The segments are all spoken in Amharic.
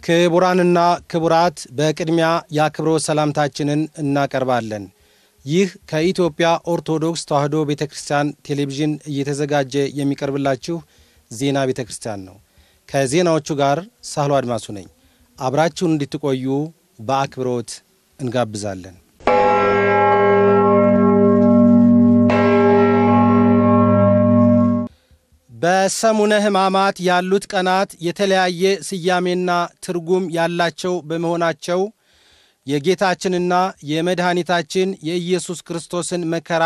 ክቡራንና ክቡራት በቅድሚያ የአክብሮት ሰላምታችንን እናቀርባለን። ይህ ከኢትዮጵያ ኦርቶዶክስ ተዋሕዶ ቤተ ክርስቲያን ቴሌቪዥን እየተዘጋጀ የሚቀርብላችሁ ዜና ቤተ ክርስቲያን ነው። ከዜናዎቹ ጋር ሳህሎ አድማሱ ነኝ። አብራችሁን እንድትቆዩ በአክብሮት እንጋብዛለን። በሰሙነ ሕማማት ያሉት ቀናት የተለያየ ስያሜና ትርጉም ያላቸው በመሆናቸው የጌታችንና የመድኃኒታችን የኢየሱስ ክርስቶስን መከራ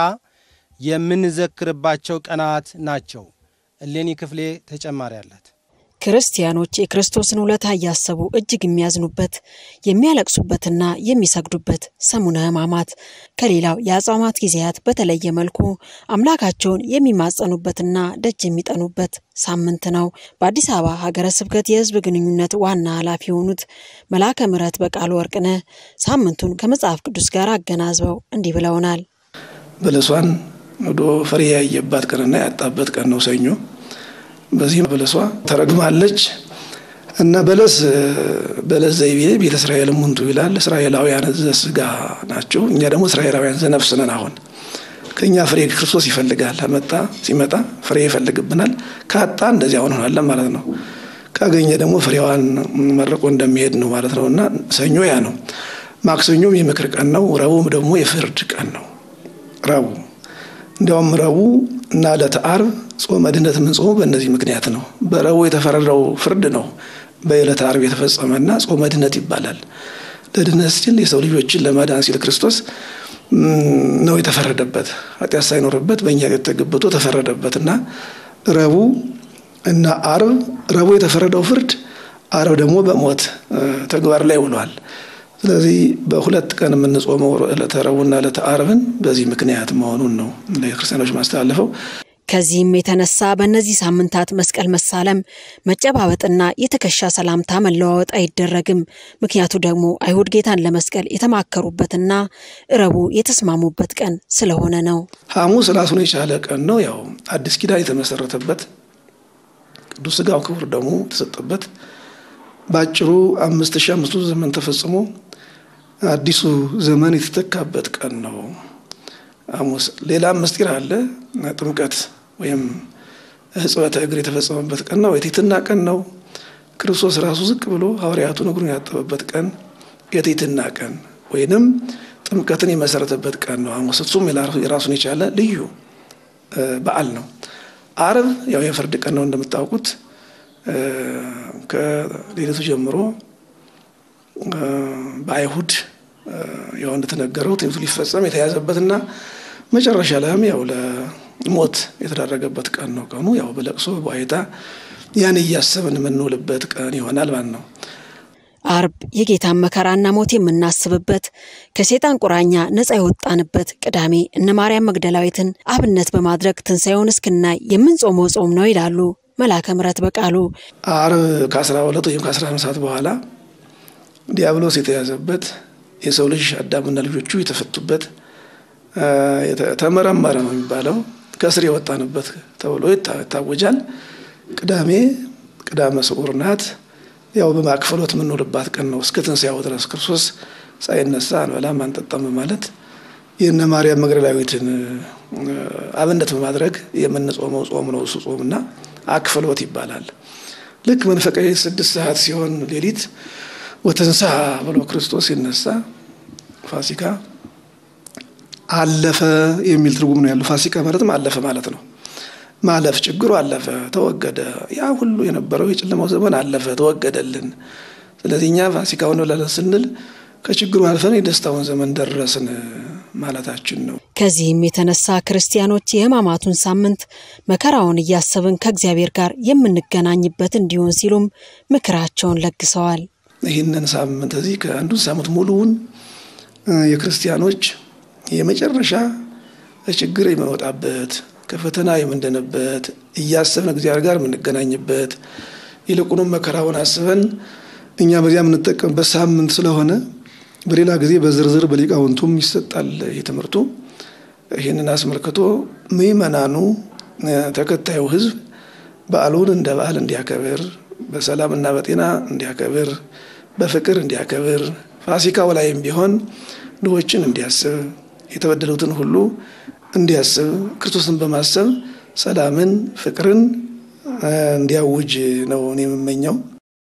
የምንዘክርባቸው ቀናት ናቸው። እሌኒ ክፍሌ ተጨማሪ አላት። ክርስቲያኖች የክርስቶስን ውለታ እያሰቡ እጅግ የሚያዝኑበት የሚያለቅሱበትና የሚሰግዱበት ሰሙነ ሕማማት ከሌላው የአጽዋማት ጊዜያት በተለየ መልኩ አምላካቸውን የሚማጸኑበትና ደጅ የሚጠኑበት ሳምንት ነው። በአዲስ አበባ ሀገረ ስብከት የሕዝብ ግንኙነት ዋና ኃላፊ የሆኑት መልአከ ምሕረት በቃሉ ወርቅነህ ሳምንቱን ከመጽሐፍ ቅዱስ ጋር አገናዝበው እንዲህ ብለውናል። በለሷን ወዶ ፍሬ ያየባት ቀንና ያጣበት ቀን ነው ሰኞ። በዚህ በለሷ ተረግማለች እና በለስ በለስ ዘይቤ ቤተ እስራኤል ሙንቱ ይላል። እስራኤላውያን ዘስጋ ናቸው። እኛ ደግሞ እስራኤላውያን ዘነፍስ ነን። አሁን ከእኛ ፍሬ ክርስቶስ ይፈልጋል። መጣ ሲመጣ ፍሬ ይፈልግብናል። ካጣ እንደዚያ ሆነናለን ማለት ነው። ካገኘ ደግሞ ፍሬዋን መርቆ እንደሚሄድ ነው ማለት ነው እና ሰኞ ያ ነው። ማክሰኞም የምክር ቀን ነው። ረቡዕም ደግሞ የፍርድ ቀን ነው። ረቡዕ እንዲያውም ረቡዕ እና ዕለተ ዓርብ ጾመ ድህነት የምንጾመው በእነዚህ ምክንያት ነው። በረቡዕ የተፈረደው ፍርድ ነው በዕለተ ዓርብ የተፈጸመና ጾመ ድህነት ይባላል። ለድህነት ሲል የሰው ልጆችን ለማዳን ሲል ክርስቶስ ነው የተፈረደበት። ኃጢአት ሳይኖርበት በእኛ ተገብቶ ተፈረደበት እና ረቡዕ እና ዓርብ ረቡዕ የተፈረደው ፍርድ፣ ዓርብ ደግሞ በሞት ተግባር ላይ ውሏል። ስለዚህ በሁለት ቀን የምንጾመው ዕለተ ረቡዕና ዕለተ ዓርብን በዚህ ምክንያት መሆኑን ነው ለክርስቲያኖች ማስተላለፈው። ከዚህም የተነሳ በእነዚህ ሳምንታት መስቀል መሳለም፣ መጨባበጥና የትከሻ ሰላምታ መለዋወጥ አይደረግም። ምክንያቱ ደግሞ አይሁድ ጌታን ለመስቀል የተማከሩበትና ረቡዕ የተስማሙበት ቀን ስለሆነ ነው። ሐሙስ ራሱን የቻለ ቀን ነው። ያው አዲስ ኪዳን የተመሰረተበት ቅዱስ ሥጋው ክቡር ደግሞ የተሰጠበት በአጭሩ አምስት ሺህ አምስቱ ዘመን ተፈጽሞ አዲሱ ዘመን የተተካበት ቀን ነው ሐሙስ። ሌላም ምስጢር አለ። ጥምቀት ወይም ሕጽበተ እግር የተፈጸመበት ቀን ነው። የትሕትና ቀን ነው። ክርስቶስ ራሱ ዝቅ ብሎ ሐዋርያቱን እግሩን ያጠበበት ቀን የትሕትና ቀን ወይንም ጥምቀትን የመሰረተበት ቀን ነው ሐሙስ። እሱም የራሱን የቻለ ልዩ በዓል ነው። ዓርብ ያው የፍርድ ቀን ነው እንደምታውቁት ከሌሊቱ ጀምሮ በአይሁድ ያው እንደተነገረው ትንቢቱ ሊፈጸም የተያዘበትና መጨረሻ ላይም ያው ለሞት የተዳረገበት ቀን ነው። ቀኑ ያው በለቅሶ በዋይታ ያን እያሰብን የምንውልበት ቀን ይሆናል ማለት ነው። ዓርብ የጌታን መከራና ሞት የምናስብበት ከሴጣን ቁራኛ ነፃ የወጣንበት፣ ቅዳሜ እነ ማርያም መግደላዊትን አብነት በማድረግ ትንሣኤውን እስክናይ የምንጾመው ጾም ነው ይላሉ መልአከ ምሕረት በቃሉ። ዓርብ ከአስራ ሁለት ወይም ከአስራ አንድ ሰዓት በኋላ ዲያብሎስ የተያዘበት የሰው ልጅ አዳምና ልጆቹ የተፈቱበት ተመረመረ ነው የሚባለው ከስር የወጣንበት ተብሎ ይታወጃል። ቅዳሜ ቅዳመ ስዑር ናት። ያው በማክፈሎት የምንውልባት ቀን ነው እስከ ትንሣኤው ድረስ ክርስቶስ ሳይነሳ አንበላም አንጠጣም ማለት የእነ ማርያም መግደላዊትን አብነት በማድረግ የምንጾመው ጾም ነው እሱ ጾምና አክፍሎት ይባላል። ልክ መንፈቀ ስድስት ሰዓት ሲሆን ሌሊት ወተንሳ ብሎ ክርስቶስ ሲነሳ ፋሲካ አለፈ የሚል ትርጉም ነው ያለው። ፋሲካ ማለትም አለፈ ማለት ነው። ማለፍ ችግሩ አለፈ፣ ተወገደ። ያ ሁሉ የነበረው የጨለማው ዘመን አለፈ፣ ተወገደልን። ስለዚህ እኛ ፋሲካውን ብለን ስንል ከችግሩ አልፈን የደስታውን ዘመን ደረስን ማለታችን ነው። ከዚህም የተነሳ ክርስቲያኖች የሕማማቱን ሳምንት መከራውን እያሰብን ከእግዚአብሔር ጋር የምንገናኝበት እንዲሆን ሲሉም ምክራቸውን ለግሰዋል። ይህንን ሳምንት እዚህ ከአንዱን ሳምንት ሙሉውን የክርስቲያኖች የመጨረሻ ችግር የምንወጣበት ከፈተና የምንድንበት እያሰብን እግዚአብሔር ጋር የምንገናኝበት ይልቁንም መከራውን አስበን እኛ በዚያ የምንጠቀምበት ሳምንት ስለሆነ በሌላ ጊዜ በዝርዝር በሊቃውንቱም ይሰጣል የትምህርቱ። ይህንን አስመልክቶ ምዕመናኑ ተከታዩ ሕዝብ በዓሉን እንደ በዓል እንዲያከብር በሰላምና በጤና እንዲያከብር በፍቅር እንዲያከብር ፋሲካው ላይም ቢሆን ድሆችን እንዲያስብ የተበደሉትን ሁሉ እንዲያስብ ክርስቶስን በማሰብ ሰላምን፣ ፍቅርን እንዲያውጅ ነው እኔ የምመኘው።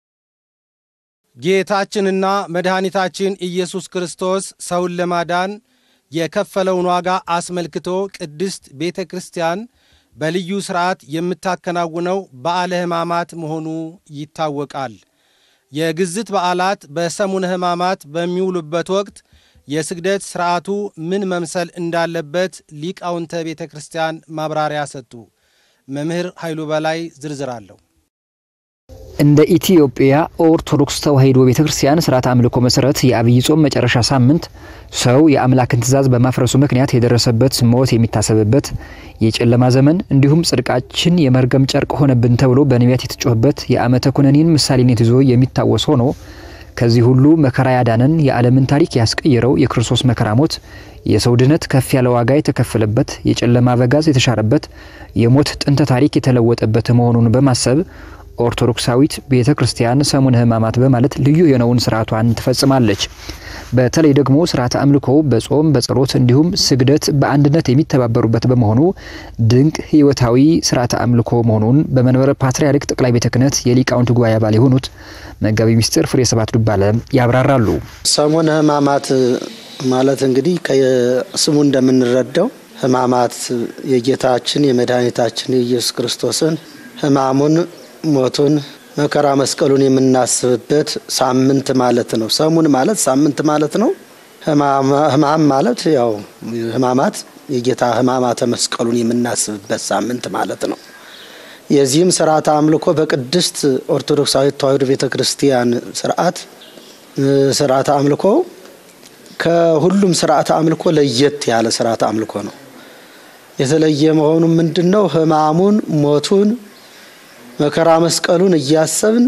ጌታችንና መድኃኒታችን ኢየሱስ ክርስቶስ ሰውን ለማዳን የከፈለውን ዋጋ አስመልክቶ ቅድስት ቤተ ክርስቲያን በልዩ ሥርዓት የምታከናውነው በዓለ ሕማማት መሆኑ ይታወቃል። የግዝት በዓላት በሰሙነ ሕማማት በሚውሉበት ወቅት የስግደት ሥርዓቱ ምን መምሰል እንዳለበት ሊቃውንተ ቤተ ክርስቲያን ማብራሪያ ሰጡ። መምህር ኃይሉ በላይ ዝርዝር አለው። እንደ ኢትዮጵያ ኦርቶዶክስ ተዋሕዶ ቤተ ክርስቲያን ስርዓት አምልኮ መሰረት የአብይ ጾም መጨረሻ ሳምንት ሰው የአምላክን ትእዛዝ በማፍረሱ ምክንያት የደረሰበት ሞት የሚታሰብበት የጨለማ ዘመን እንዲሁም ጽድቃችን የመርገም ጨርቅ ሆነብን ተብሎ በነቢያት የተጮኸበት የዓመተ ኩነኔን ምሳሌነት ይዞ የሚታወስ ሆኖ ከዚህ ሁሉ መከራ ያዳነን የዓለምን ታሪክ ያስቀየረው የክርስቶስ መከራ ሞት የሰው ድነት ከፍ ያለ ዋጋ የተከፈለበት የጨለማ አበጋዝ የተሻረበት የሞት ጥንተ ታሪክ የተለወጠበት መሆኑን በማሰብ ኦርቶዶክሳዊት ቤተ ክርስቲያን ሰሙነ ሕማማት በማለት ልዩ የሆነውን ስርዓቷን ትፈጽማለች። በተለይ ደግሞ ስርዓተ አምልኮ በጾም በጸሎት እንዲሁም ስግደት በአንድነት የሚተባበሩበት በመሆኑ ድንቅ ሕይወታዊ ስርዓተ አምልኮ መሆኑን በመንበረ ፓትርያርክ ጠቅላይ ቤተ ክህነት የሊቃውንት ጉባኤ አባል የሆኑት መጋቢ ምስጢር ፍሬ ሰባት ዱባለ ያብራራሉ። ሰሙነ ሕማማት ማለት እንግዲህ ከስሙ እንደምንረዳው ሕማማት የጌታችን የመድኃኒታችን የኢየሱስ ክርስቶስን ሕማሙን ሞቱን መከራ መስቀሉን የምናስብበት ሳምንት ማለት ነው። ሰሙን ማለት ሳምንት ማለት ነው። ሕማም ማለት ያው ሕማማት የጌታ ሕማማተ መስቀሉን የምናስብበት ሳምንት ማለት ነው። የዚህም ስርዓተ አምልኮ በቅድስት ኦርቶዶክሳዊት ተዋሕዶ ቤተ ክርስቲያን ስርዓት ስርዓተ አምልኮ ከሁሉም ስርዓተ አምልኮ ለየት ያለ ስርዓተ አምልኮ ነው። የተለየ መሆኑ ምንድን ነው? ሕማሙን ሞቱን መከራ መስቀሉን እያሰብን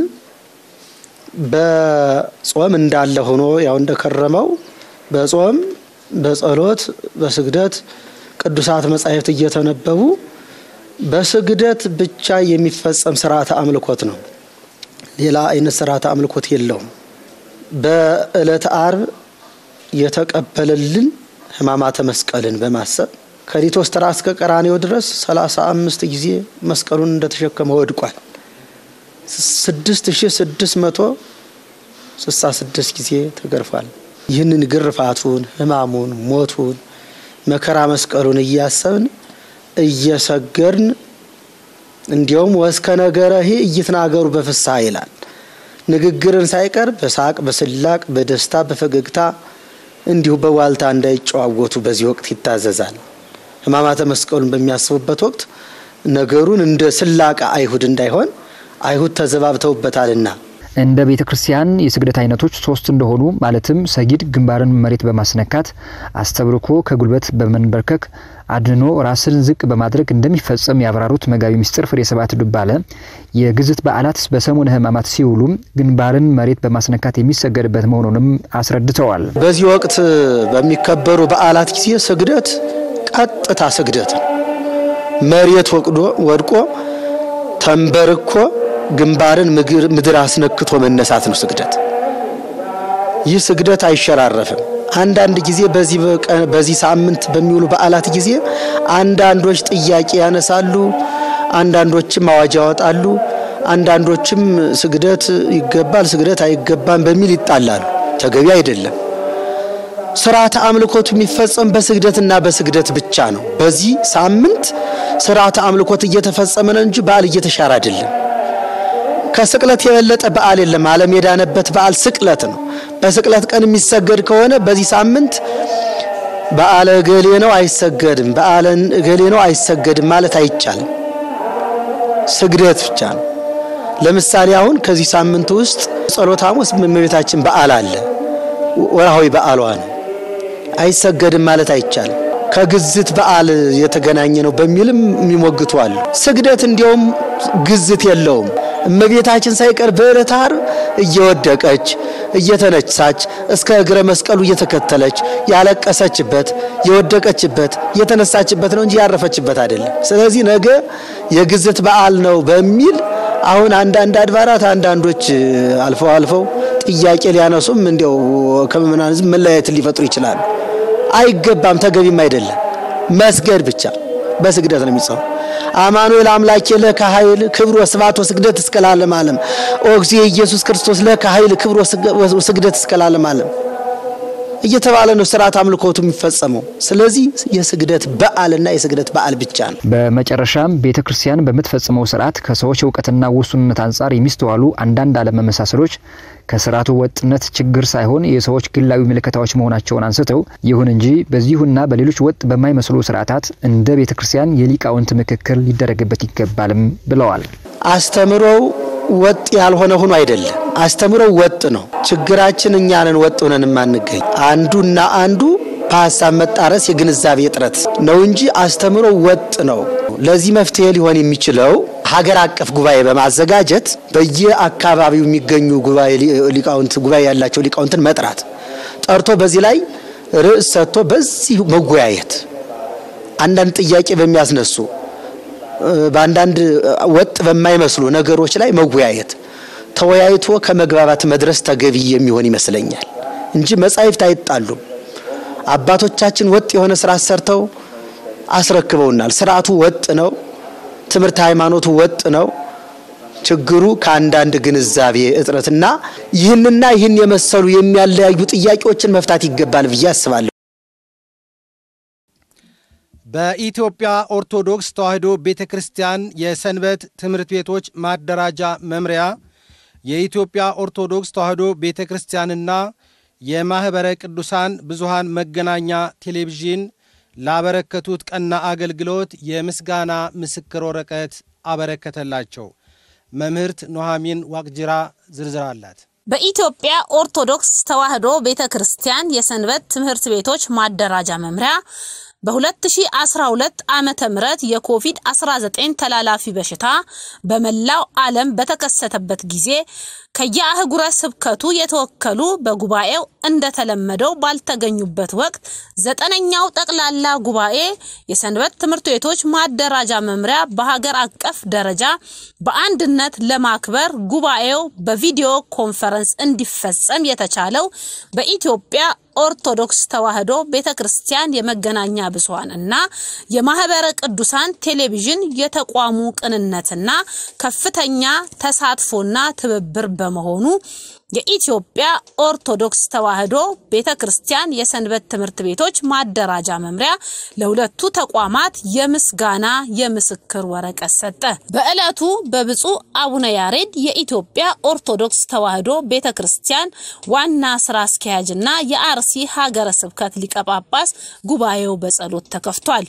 በጾም እንዳለ ሆኖ ያው እንደከረመው በጾም በጸሎት በስግደት ቅዱሳት መጻሕፍት እየተነበቡ በስግደት ብቻ የሚፈጸም ስርዓተ አምልኮት ነው። ሌላ አይነት ስርዓተ አምልኮት የለውም። በዕለተ አርብ የተቀበለልን ሕማማተ መስቀልን በማሰብ ከሊቶስትራ እስከ ቀራኔው ድረስ ሰላሳ አምስት ጊዜ መስቀሉን እንደተሸከመ ወድቋል። ስድስት ሺ ስድስት መቶ ስልሳ ስድስት ጊዜ ተገርፏል። ይህንን ግርፋቱን፣ ሕማሙን፣ ሞቱን፣ መከራ መስቀሉን እያሰብን እየሰገርን እንዲያውም ወስከ ነገረሂ እይትናገሩ በፍስሐ ይላል። ንግግርን ሳይቀር በሳቅ በስላቅ በደስታ በፈገግታ እንዲሁ በዋልታ እንዳይጨዋወቱ በዚህ ወቅት ይታዘዛል። ሕማማተ መስቀሉን በሚያስቡበት ወቅት ነገሩን እንደ ስላቃ አይሁድ እንዳይሆን አይሁድ ተዘባብተውበታልና እንደ ቤተ ክርስቲያን የስግደት አይነቶች ሶስት እንደሆኑ ማለትም ሰጊድ ግንባርን መሬት በማስነካት አስተብርኮ ከጉልበት በመንበርከክ አድኖ ራስን ዝቅ በማድረግ እንደሚፈጸም ያብራሩት መጋቢ ምስጢር ፍሬ ሰባት ዱባለ የግዝት በዓላት በሰሙነ ሕማማት ሲውሉም ግንባርን መሬት በማስነካት የሚሰገድበት መሆኑንም አስረድተዋል። በዚህ ወቅት በሚከበሩ በዓላት ጊዜ ስግደት ቀጥታ ስግደት ነው። መሬት ወቅዶ ወድቆ ተንበርኮ ግንባርን ምድር አስነክቶ መነሳት ነው ስግደት። ይህ ስግደት አይሸራረፍም። አንዳንድ ጊዜ በዚህ ሳምንት በሚውሉ በዓላት ጊዜ አንዳንዶች ጥያቄ ያነሳሉ፣ አንዳንዶችም አዋጅ ያወጣሉ፣ አንዳንዶችም ስግደት ይገባል፣ ስግደት አይገባም በሚል ይጣላሉ። ተገቢ አይደለም። ስርዓተ አምልኮቱ የሚፈጸም በስግደትና በስግደት ብቻ ነው። በዚህ ሳምንት ስርዓተ አምልኮት እየተፈጸመ ነው እንጂ በዓል እየተሻረ አይደለም። ከስቅለት የበለጠ በዓል የለም። ዓለም የዳነበት በዓል ስቅለት ነው። በስቅለት ቀን የሚሰገድ ከሆነ በዚህ ሳምንት በዓለ እገሌ ነው አይሰገድም፣ በዓለ እገሌ ነው አይሰገድም ማለት አይቻልም። ስግደት ብቻ ነው። ለምሳሌ አሁን ከዚህ ሳምንት ውስጥ ጸሎተ ሐሙስ እመቤታችን በዓል አለ፣ ወርሃዊ በዓሏ ነው። አይሰገድም ማለት አይቻልም። ከግዝት በዓል የተገናኘ ነው በሚልም የሚሞግቱ አሉ። ስግደት እንዲያውም ግዝት የለውም። እመቤታችን ሳይቀር በዕለተ ዓርብ እየወደቀች እየተነሳች እስከ እግረ መስቀሉ እየተከተለች ያለቀሰችበት የወደቀችበት የተነሳችበት ነው እንጂ ያረፈችበት አይደለም። ስለዚህ ነገ የግዝት በዓል ነው በሚል አሁን አንዳንድ አድባራት አንዳንዶች አልፈው አልፈው ጥያቄ ሊያነሱም እንዲያው ከምዕመናን ሕዝብ መለያየትን ሊፈጥሩ ይችላሉ። አይገባም፣ ተገቢም አይደለም። መስገድ ብቻ በስግደት ነው የሚጸው አማኑኤል አምላኬ ለከ ኃይል ክብር ወስብሐት ወስግደት እስከ ለዓለመ ዓለም ኦ እግዚእ ኢየሱስ ክርስቶስ ለከ ኃይል ክብር ወስግደት እስከ ለዓለመ ዓለም እየተባለ ነው ስርዓት አምልኮቱ የሚፈጸመው። ስለዚህ የስግደት በዓልና የስግደት በዓል ብቻ ነው። በመጨረሻም ቤተ ክርስቲያን በምትፈጽመው ስርዓት ከሰዎች እውቀትና ውሱንነት አንጻር የሚስተዋሉ አንዳንድ አለመመሳሰሎች ከስርዓቱ ወጥነት ችግር ሳይሆን የሰዎች ግላዊ ምልከታዎች መሆናቸውን አንስተው ይሁን እንጂ በዚሁና በሌሎች ወጥ በማይመስሉ ስርዓታት እንደ ቤተ ክርስቲያን የሊቃውንት ምክክር ሊደረግበት ይገባልም ብለዋል። አስተምሮው ወጥ ያልሆነ ሆኖ አይደለም። አስተምሮው ወጥ ነው። ችግራችን እኛንን ወጥ ሆነን የማንገኝ አንዱና አንዱ በሀሳብ መጣረስ የግንዛቤ እጥረት ነው እንጂ አስተምሮ ወጥ ነው። ለዚህ መፍትሄ ሊሆን የሚችለው ሀገር አቀፍ ጉባኤ በማዘጋጀት በየአካባቢው የሚገኙ ጉባኤ ሊቃውንት ጉባኤ ያላቸው ሊቃውንትን መጥራት ጠርቶ በዚህ ላይ ርዕስ ሰጥቶ በዚህ መወያየት አንዳንድ ጥያቄ በሚያስነሱ በአንዳንድ ወጥ በማይመስሉ ነገሮች ላይ መወያየት ተወያይቶ ከመግባባት መድረስ ተገቢ የሚሆን ይመስለኛል እንጂ መጻሕፍት አይጣሉም። አባቶቻችን ወጥ የሆነ ስርዓት ሰርተው አስረክበውናል። ስርዓቱ ወጥ ነው። ትምህርት ሃይማኖቱ ወጥ ነው። ችግሩ ከአንዳንድ ግንዛቤ እጥረትና ይህንና ይህን የመሰሉ የሚያለያዩ ጥያቄዎችን መፍታት ይገባል ብዬ አስባለሁ። በኢትዮጵያ ኦርቶዶክስ ተዋሕዶ ቤተ ክርስቲያን የሰንበት ትምህርት ቤቶች ማደራጃ መምሪያ የኢትዮጵያ ኦርቶዶክስ ተዋሕዶ ቤተ ክርስቲያንና የማኅበረ ቅዱሳን ብዙሃን መገናኛ ቴሌቪዥን ላበረከቱት ቀና አገልግሎት የምስጋና ምስክር ወረቀት አበረከተላቸው። መምህርት ኖሃሚን ዋቅጅራ ዝርዝር አላት። በኢትዮጵያ ኦርቶዶክስ ተዋሕዶ ቤተ ክርስቲያን የሰንበት ትምህርት ቤቶች ማደራጃ መምሪያ በ2012 ዓመተ ምህረት የኮቪድ-19 ተላላፊ በሽታ በመላው ዓለም በተከሰተበት ጊዜ ከየአህጉረ ስብከቱ የተወከሉ በጉባኤው እንደተለመደው ባልተገኙበት ወቅት ዘጠነኛው ጠቅላላ ጉባኤ የሰንበት ትምህርት ቤቶች ማደራጃ መምሪያ በሀገር አቀፍ ደረጃ በአንድነት ለማክበር ጉባኤው በቪዲዮ ኮንፈረንስ እንዲፈጸም የተቻለው በኢትዮጵያ ኦርቶዶክስ ተዋሕዶ ቤተ ክርስቲያን የመገናኛ ብዙኃን እና የማህበረ ቅዱሳን ቴሌቪዥን የተቋሙ ቅንነትና ከፍተኛ ተሳትፎና ትብብር በመሆኑ የኢትዮጵያ ኦርቶዶክስ ተዋሕዶ ቤተ ክርስቲያን የሰንበት ትምህርት ቤቶች ማደራጃ መምሪያ ለሁለቱ ተቋማት የምስጋና የምስክር ወረቀት ሰጠ። በዕለቱ በብፁዕ አቡነ ያሬድ የኢትዮጵያ ኦርቶዶክስ ተዋሕዶ ቤተ ክርስቲያን ዋና ስራ አስኪያጅና የአርሲ ሀገረ ስብከት ሊቀ ጳጳስ ጉባኤው በጸሎት ተከፍቷል።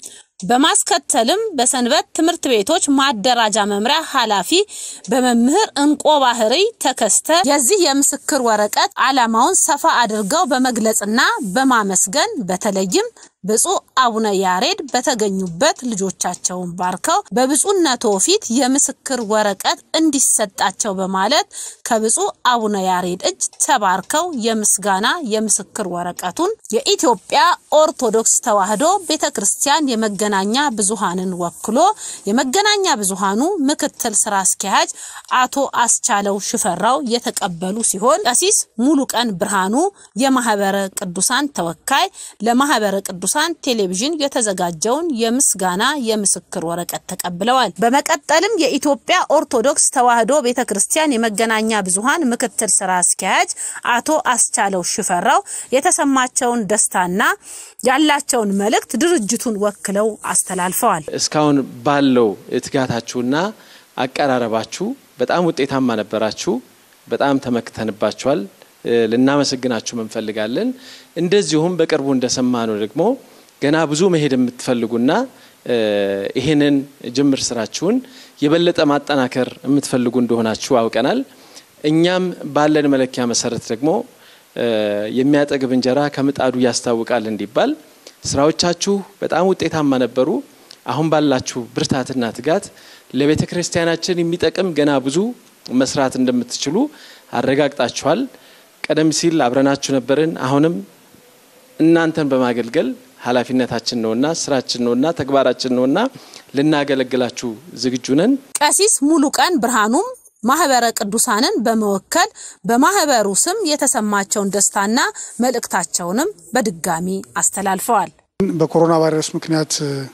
በማስከተልም በሰንበት ትምህርት ቤቶች ማደራጃ መምሪያ ኃላፊ በመምህር እንቆ ባህሪ ተከስተ የዚህ የምስክር ወረቀት ዓላማውን ሰፋ አድርገው በመግለጽና በማመስገን በተለይም ብፁዕ አቡነ ያሬድ በተገኙበት ልጆቻቸውን ባርከው በብፁዕነቶ ፊት የምስክር ወረቀት እንዲሰጣቸው በማለት ከብፁዕ አቡነ ያሬድ እጅ ተባርከው የምስጋና የምስክር ወረቀቱን የኢትዮጵያ ኦርቶዶክስ ተዋሕዶ ቤተ ክርስቲያን የመገናኛ ብዙሃንን ወክሎ የመገናኛ ብዙሃኑ ምክትል ስራ አስኪያጅ አቶ አስቻለው ሽፈራው የተቀበሉ ሲሆን ቀሲስ ሙሉ ቀን ብርሃኑ የማህበረ ቅዱሳን ተወካይ ለማህበረ ቅዱሳን ቴሌቪዥን የተዘጋጀውን የምስጋና የምስክር ወረቀት ተቀብለዋል። በመቀጠልም የኢትዮጵያ ኦርቶዶክስ ተዋሕዶ ቤተ ክርስቲያን የመገናኛ ብዙሃን ምክትል ስራ አስኪያጅ አቶ አስቻለው ሽፈራው የተሰማቸውን ደስታና ያላቸውን መልእክት ድርጅቱን ወክለው አስተላልፈዋል። እስካሁን ባለው ትጋታችሁና አቀራረባችሁ በጣም ውጤታማ ነበራችሁ። በጣም ተመክተንባችኋል። ልናመሰግናችሁ እንፈልጋለን። እንደዚሁም በቅርቡ እንደሰማነው ደግሞ ገና ብዙ መሄድ የምትፈልጉና ይህንን ጅምር ስራችሁን የበለጠ ማጠናከር የምትፈልጉ እንደሆናችሁ አውቀናል። እኛም ባለን መለኪያ መሰረት ደግሞ የሚያጠግብ እንጀራ ከምጣዱ ያስታውቃል እንዲባል ስራዎቻችሁ በጣም ውጤታማ ነበሩ። አሁን ባላችሁ ብርታትና ትጋት ለቤተ ክርስቲያናችን የሚጠቅም ገና ብዙ መስራት እንደምትችሉ አረጋግጣችኋል። ቀደም ሲል አብረናችሁ ነበርን። አሁንም እናንተን በማገልገል ኃላፊነታችን ነውና ስራችን ነውና ተግባራችን ነውና ልናገለግላችሁ ዝግጁ ነን። ቀሲስ ሙሉ ቀን ብርሃኑም ማህበረ ቅዱሳንን በመወከል በማህበሩ ስም የተሰማቸውን ደስታና መልእክታቸውንም በድጋሚ አስተላልፈዋል። በኮሮና ቫይረስ ምክንያት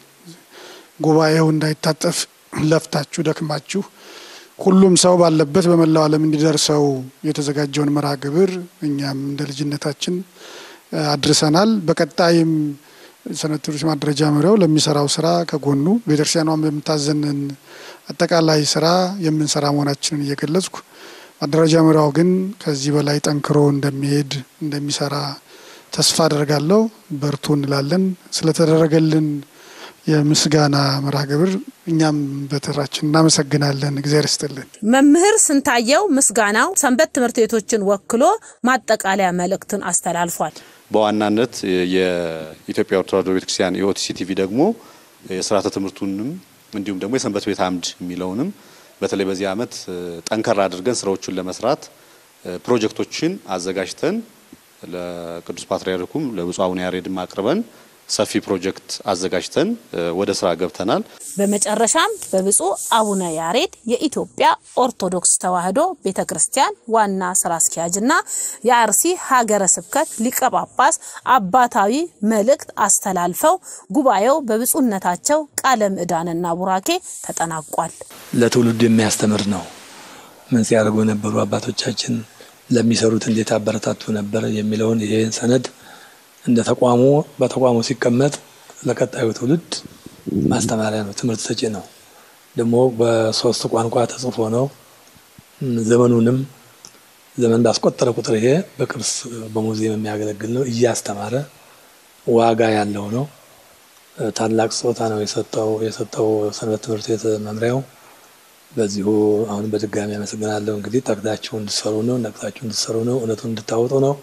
ጉባኤው እንዳይታጠፍ ለፍታችሁ ደክማችሁ ሁሉም ሰው ባለበት በመላው ዓለም እንዲደርሰው የተዘጋጀውን መርሃ ግብር እኛም እንደ ልጅነታችን አድርሰናል። በቀጣይም ሰንበት ትምህርት ማደረጃ መምሪያው ለሚሰራው ስራ ከጎኑ ቤተክርስቲያኗን በምታዘንን አጠቃላይ ስራ የምንሰራ መሆናችንን እየገለጽኩ ማደራጃ መምሪያው ግን ከዚህ በላይ ጠንክሮ እንደሚሄድ እንደሚሰራ ተስፋ አደርጋለሁ። በርቱ እንላለን። ስለተደረገልን የምስጋና መርሃ ግብር እኛም በተራችን እናመሰግናለን። እግዚአብሔር ይስጥልን። መምህር ስንታየው ምስጋናው ሰንበት ትምህርት ቤቶችን ወክሎ ማጠቃለያ መልእክትን አስተላልፏል። በዋናነት የኢትዮጵያ ኦርቶዶክስ ተዋሕዶ ቤተክርስቲያን የኦቲሲ ቲቪ ደግሞ የስርዓተ ትምህርቱንም እንዲሁም ደግሞ የሰንበት ቤት አምድ የሚለውንም በተለይ በዚህ ዓመት ጠንከር አድርገን ስራዎቹን ለመስራት ፕሮጀክቶችን አዘጋጅተን ለቅዱስ ፓትርያርኩም ለብፁዕ አቡነ ያሬድም አቅርበን ሰፊ ፕሮጀክት አዘጋጅተን ወደ ስራ ገብተናል። በመጨረሻም በብፁዕ አቡነ ያሬድ የኢትዮጵያ ኦርቶዶክስ ተዋሕዶ ቤተ ክርስቲያን ዋና ስራ አስኪያጅና የአርሲ ሀገረ ስብከት ሊቀ ጳጳስ አባታዊ መልእክት አስተላልፈው ጉባኤው በብፁዕነታቸው ቃለ ምዕዳንና ቡራኬ ተጠናቋል። ለትውልዱ የሚያስተምር ነው። ምን ሲያደርጉ የነበሩ አባቶቻችን ለሚሰሩት እንዴት አበረታቱ ነበር የሚለውን ይሄን ሰነድ እንደ ተቋሙ በተቋሙ ሲቀመጥ ለቀጣዩ ትውልድ ማስተማሪያ ነው፣ ትምህርት ሰጪ ነው። ደግሞ በሶስት ቋንቋ ተጽፎ ነው። ዘመኑንም ዘመን ባስቆጠረ ቁጥር ይሄ በቅርስ በሙዚየም የሚያገለግል ነው። እያስተማረ ዋጋ ያለው ነው። ታላቅ ስጦታ ነው የሰጠው የሰጠው ሰንበት ትምህርት ቤት መምሪያው። በዚሁ አሁን በድጋሚ አመሰግናለሁ። እንግዲህ ጠቅዳችሁ እንድትሰሩ ነው፣ ነቅታችሁ እንድትሰሩ ነው፣ እውነቱን እንድታወጡ ነው።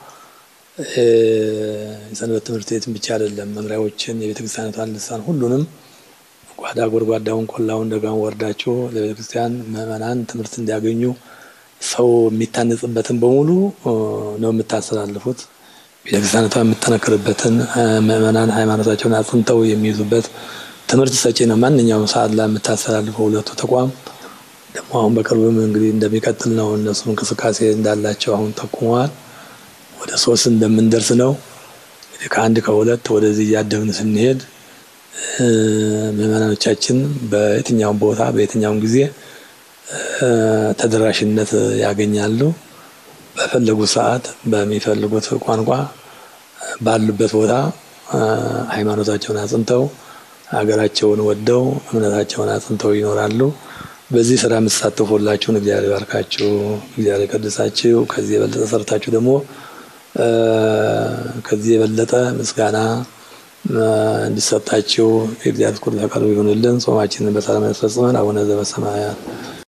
የሰንበት ትምህርት ቤትን ብቻ አይደለም መምሪያዎችን የቤተ ክርስቲያኒቷን ልሳን ሁሉንም ጓዳ ጎድጓዳውን ቆላውን ደጋውን ወርዳችሁ ለቤተ ክርስቲያን ምዕመናን ትምህርት እንዲያገኙ ሰው የሚታነጽበትን በሙሉ ነው የምታስተላልፉት። ቤተ ክርስቲያኒቷ የምጠነክርበትን ምዕመናን ሃይማኖታቸውን አጽንተው የሚይዙበት ትምህርት ሰጪ ነው። ማንኛውም ሰዓት ላይ የምታስተላልፈው ሁለቱ ተቋም ደግሞ አሁን በቅርብም እንግዲህ እንደሚቀጥል ነው እነሱ እንቅስቃሴ እንዳላቸው አሁን ጠቁመዋል። ወደ ሶስት እንደምንደርስ ነው እንግዲህ ከአንድ ከሁለት ወደዚህ እያደግን ስንሄድ ምዕመናኖቻችን በየትኛውም ቦታ በየትኛውም ጊዜ ተደራሽነት ያገኛሉ። በፈለጉት ሰዓት በሚፈልጉት ቋንቋ ባሉበት ቦታ ሃይማኖታቸውን አጽንተው ሀገራቸውን ወደው እምነታቸውን አጽንተው ይኖራሉ። በዚህ ስራ የምትሳተፉ ሁላችሁን እግዚአብሔር ይባርካችሁ፣ እግዚአብሔር ይቀድሳችሁ። ከዚህ የበለጠ ሰርታችሁ ደግሞ ከዚህ የበለጠ ምስጋና እንዲሰጣችሁ የእግዚአብሔር ፍቅር ፈቃዱ ይሁንልን። ጾማችንን በሰላም ያስፈጽመን። አቡነ ዘበሰማያት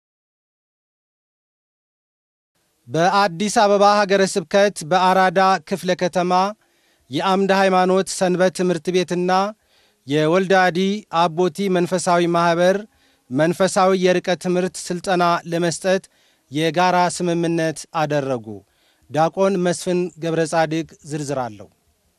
በአዲስ አበባ ሀገረ ስብከት በአራዳ ክፍለ ከተማ የአምደ ሃይማኖት ሰንበት ትምህርት ቤትና የወልዳዲ አቦቲ መንፈሳዊ ማኅበር መንፈሳዊ የርቀት ትምህርት ሥልጠና ለመስጠት የጋራ ስምምነት አደረጉ። ዲያቆን መስፍን ገብረ ጻድቅ ዝርዝር አለው።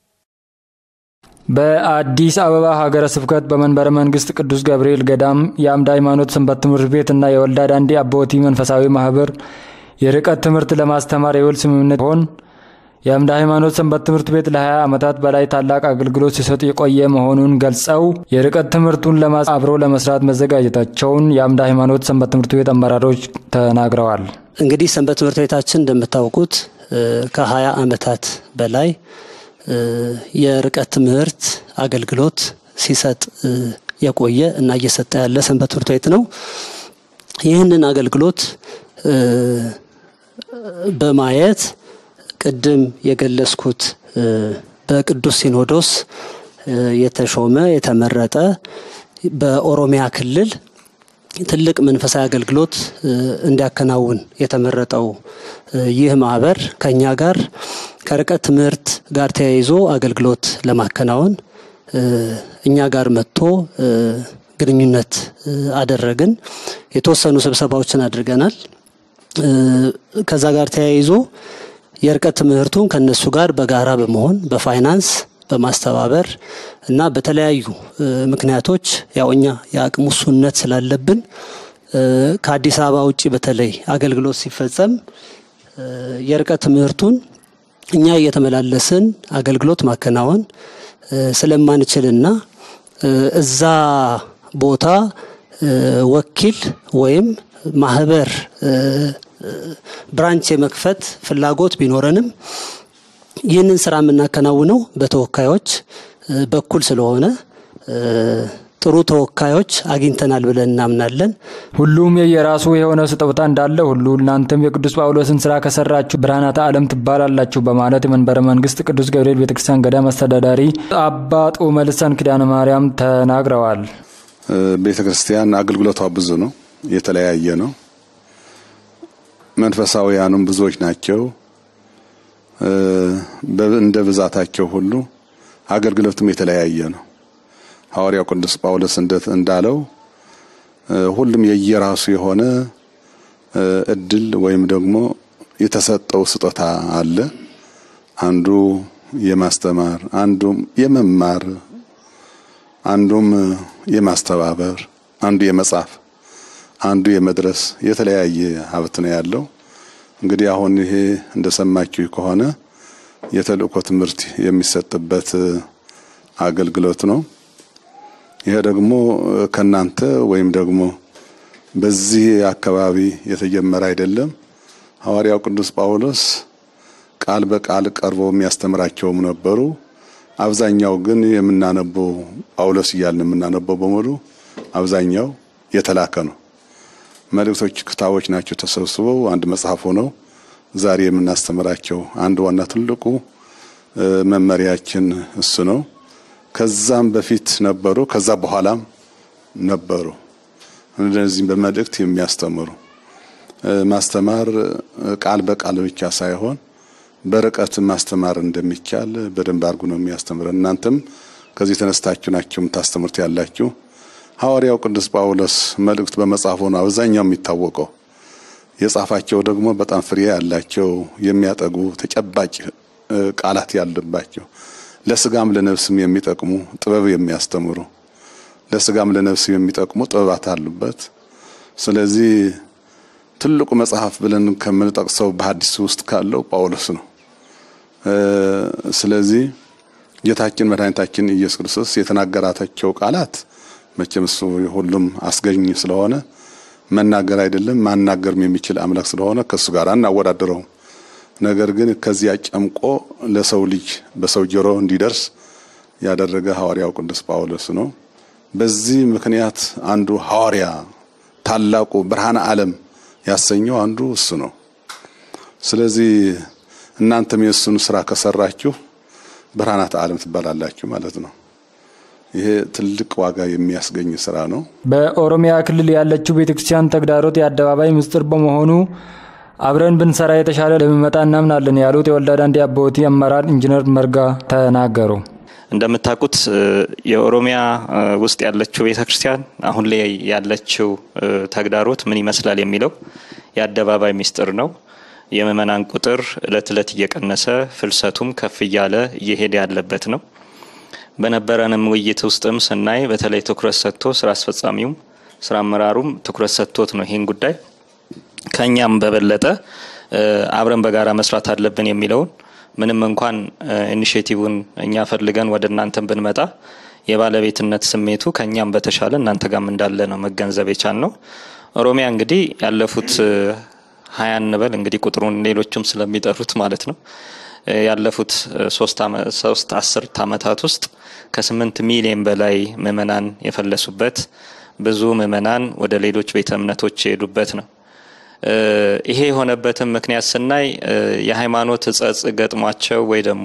በአዲስ አበባ ሀገረ ስብከት በመንበረ መንግስት ቅዱስ ገብርኤል ገዳም የአምደ ሃይማኖት ሰንበት ትምህርት ቤትና የወልዳ ዳንዲ አቦቲ መንፈሳዊ ማህበር የርቀት ትምህርት ለማስተማር የውል ስምምነት ሆን የአምደ ሃይማኖት ሰንበት ትምህርት ቤት ለ20 ዓመታት በላይ ታላቅ አገልግሎት ሲሰጥ የቆየ መሆኑን ገልጸው የርቀት ትምህርቱን አብሮ ለመስራት መዘጋጀታቸውን የአምደ ሃይማኖት ሰንበት ትምህርት ቤት አመራሮች ተናግረዋል። እንግዲህ ሰንበት ትምህርት ቤታችን እንደምታውቁት ከ20 ዓመታት በላይ የርቀት ትምህርት አገልግሎት ሲሰጥ የቆየ እና እየሰጠ ያለ ሰንበት ትምህርት ቤት ነው። ይህንን አገልግሎት በማየት ቅድም የገለጽኩት በቅዱስ ሲኖዶስ የተሾመ የተመረጠ በኦሮሚያ ክልል ትልቅ መንፈሳዊ አገልግሎት እንዲያከናውን የተመረጠው ይህ ማህበር ከኛ ጋር ከርቀት ትምህርት ጋር ተያይዞ አገልግሎት ለማከናወን እኛ ጋር መጥቶ ግንኙነት አደረግን። የተወሰኑ ስብሰባዎችን አድርገናል። ከዛ ጋር ተያይዞ የርቀት ትምህርቱን ከነሱ ጋር በጋራ በመሆን በፋይናንስ በማስተባበር እና በተለያዩ ምክንያቶች ያው እኛ የአቅም ውሱንነት ስላለብን ከአዲስ አበባ ውጭ በተለይ አገልግሎት ሲፈጸም የርቀት ትምህርቱን እኛ እየተመላለስን አገልግሎት ማከናወን ስለማንችልና እዛ ቦታ ወኪል ወይም ማህበር ብራንች የመክፈት ፍላጎት ቢኖረንም ይህንን ስራ የምናከናውነው በተወካዮች በኩል ስለሆነ ጥሩ ተወካዮች አግኝተናል ብለን እናምናለን። ሁሉም የየራሱ የሆነ ስጦታ እንዳለ ሁሉ እናንተም የቅዱስ ጳውሎስን ስራ ከሰራችሁ ብርሃናተ ዓለም ትባላላችሁ በማለት የመንበረ መንግስት ቅዱስ ገብርኤል ቤተክርስቲያን ገዳም አስተዳዳሪ አባ ጡመ ልሳን ኪዳነ ማርያም ተናግረዋል። ቤተ ክርስቲያን አገልግሎቷ ብዙ ነው፣ የተለያየ ነው። መንፈሳዊያኑም ብዙዎች ናቸው። እንደ ብዛታቸው ሁሉ አገልግሎትም የተለያየ ነው። ሐዋርያው ቅዱስ ጳውሎስ እንዳለው ሁሉም የየራሱ የሆነ እድል ወይም ደግሞ የተሰጠው ስጦታ አለ። አንዱ የማስተማር፣ አንዱም የመማር፣ አንዱም የማስተባበር፣ አንዱ የመጻፍ፣ አንዱ የመድረስ የተለያየ ሀብት ነው ያለው። እንግዲህ አሁን ይሄ እንደሰማችሁ ከሆነ የተልእኮ ትምህርት የሚሰጥበት አገልግሎት ነው። ይሄ ደግሞ ከናንተ ወይም ደግሞ በዚህ አካባቢ የተጀመረ አይደለም። ሐዋርያው ቅዱስ ጳውሎስ ቃል በቃል ቀርበው የሚያስተምራቸውም ነበሩ። አብዛኛው ግን የምናነበው ጳውሎስ እያልን የምናነበው በሙሉ አብዛኛው የተላከ ነው። መልእክቶች ክታቦች ናቸው ተሰብስበው አንድ መጽሐፍ ሆነው ዛሬ የምናስተምራቸው አንድ ዋና ትልቁ መመሪያችን እሱ ነው። ከዛም በፊት ነበሩ፣ ከዛ በኋላም ነበሩ። እነዚህም በመልእክት የሚያስተምሩ ማስተማር ቃል በቃል ብቻ ሳይሆን በርቀት ማስተማር እንደሚቻል በደንብ አድርጉ ነው የሚያስተምረን። እናንተም ከዚህ ተነስታችሁ ናችሁ የምታስተምሩት ያላችሁ። ሐዋርያው ቅዱስ ጳውሎስ መልእክት በመጻፉ ነው አብዛኛው የሚታወቀው። የጻፋቸው ደግሞ በጣም ፍሬ ያላቸው የሚያጠጉ ተጨባጭ ቃላት ያለባቸው ለስጋም ለነፍስም የሚጠቅሙ ጥበብ የሚያስተምሩ ለስጋም ለነፍስም የሚጠቅሙ ጥበባት አሉበት። ስለዚህ ትልቁ መጽሐፍ ብለን ከምንጠቅሰው በሐዲስ ውስጥ ካለው ጳውሎስ ነው። ስለዚህ ጌታችን መድኃኒታችን ኢየሱስ ክርስቶስ የተናገራቸው ቃላት መቼም እሱ ሁሉም አስገኝ ስለሆነ መናገር አይደለም ማናገርም የሚችል አምላክ ስለሆነ ከእሱ ጋር አናወዳድረውም። ነገር ግን ከዚያ ጨምቆ ለሰው ልጅ በሰው ጆሮ እንዲደርስ ያደረገ ሐዋርያው ቅዱስ ጳውሎስ ነው። በዚህ ምክንያት አንዱ ሐዋርያ ታላቁ ብርሃነ ዓለም ያሰኘው አንዱ እሱ ነው። ስለዚህ እናንተም የእሱን ስራ ከሰራችሁ ብርሃናት ዓለም ትባላላችሁ ማለት ነው። ይሄ ትልቅ ዋጋ የሚያስገኝ ስራ ነው። በኦሮሚያ ክልል ያለችው ቤተክርስቲያን ተግዳሮት የአደባባይ ምስጢር በመሆኑ አብረን ብንሰራ የተሻለ ለሚመጣ እናምናለን ያሉት የወልዳ ዳንዲ አቦቲ አመራር ኢንጂነር መርጋ ተናገሩ። እንደምታውቁት የኦሮሚያ ውስጥ ያለችው ቤተ ክርስቲያን አሁን ላይ ያለችው ተግዳሮት ምን ይመስላል የሚለው የአደባባይ ሚስጥር ነው። የምእመናን ቁጥር እለት እለት እየቀነሰ ፍልሰቱም ከፍ እያለ እየሄደ ያለበት ነው። በነበረንም ውይይት ውስጥም ስናይ በተለይ ትኩረት ሰጥቶ ስራ አስፈጻሚውም ስራ አመራሩም ትኩረት ሰጥቶት ነው ይህን ጉዳይ ከእኛም በበለጠ አብረን በጋራ መስራት አለብን የሚለውን ምንም እንኳን ኢኒሽቲቭን እኛ ፈልገን ወደ እናንተን ብንመጣ የባለቤትነት ስሜቱ ከእኛም በተሻለ እናንተ ጋም እንዳለ ነው መገንዘብ የቻል ነው። ኦሮሚያ እንግዲህ ያለፉት ሀያ እንበል እንግዲህ ቁጥሩን ሌሎችም ስለሚጠሩት ማለት ነው ያለፉት ሶስት አስርት ዓመታት ውስጥ ከስምንት ሚሊዮን በላይ ምእመናን የፈለሱበት ብዙ ምእመናን ወደ ሌሎች ቤተ እምነቶች የሄዱበት ነው። ይሄ የሆነበትን ምክንያት ስናይ የሃይማኖት እጸጽ ገጥሟቸው ወይ ደግሞ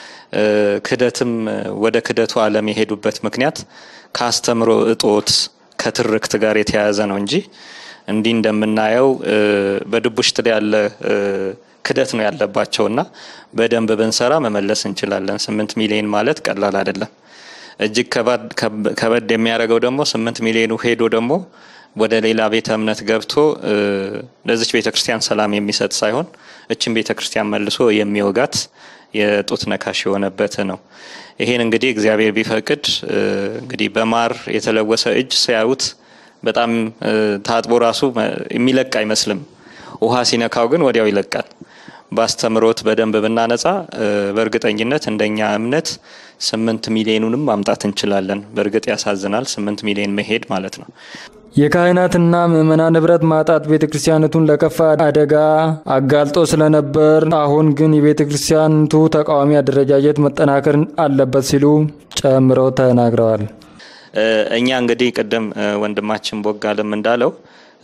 ክደትም ወደ ክደቱ ዓለም የሄዱበት ምክንያት ከአስተምሮ እጦት ከትርክት ጋር የተያያዘ ነው እንጂ እንዲህ እንደምናየው በድቡሽት ያለ ክደት ነው ያለባቸውና በደንብ ብንሰራ መመለስ እንችላለን። ስምንት ሚሊዮን ማለት ቀላል አይደለም። እጅግ ከበድ የሚያደርገው ደግሞ ስምንት ሚሊዮኑ ሄዶ ደግሞ ወደ ሌላ ቤተ እምነት ገብቶ ለዚች ቤተ ክርስቲያን ሰላም የሚሰጥ ሳይሆን እችን ቤተ ክርስቲያን መልሶ የሚወጋት የጡት ነካሽ የሆነበት ነው። ይሄን እንግዲህ እግዚአብሔር ቢፈቅድ እንግዲህ በማር የተለወሰ እጅ ሲያዩት በጣም ታጥቦ ራሱ የሚለቅ አይመስልም። ውሃ ሲነካው ግን ወዲያው ይለቃል። በአስተምሮት በደንብ ብናነጻ በእርግጠኝነት እንደኛ እምነት ስምንት ሚሊዮኑንም ማምጣት እንችላለን። በእርግጥ ያሳዝናል፣ ስምንት ሚሊዮን መሄድ ማለት ነው። የካህናትና ምዕመናን ንብረት ማጣት ቤተ ክርስቲያኒቱን ለከፋ አደጋ አጋልጦ ስለነበር አሁን ግን የቤተ ክርስቲያኒቱ ተቃዋሚ አደረጃጀት መጠናከር አለበት ሲሉ ጨምረው ተናግረዋል። እኛ እንግዲህ ቅድም ወንድማችን ቦጋለም እንዳለው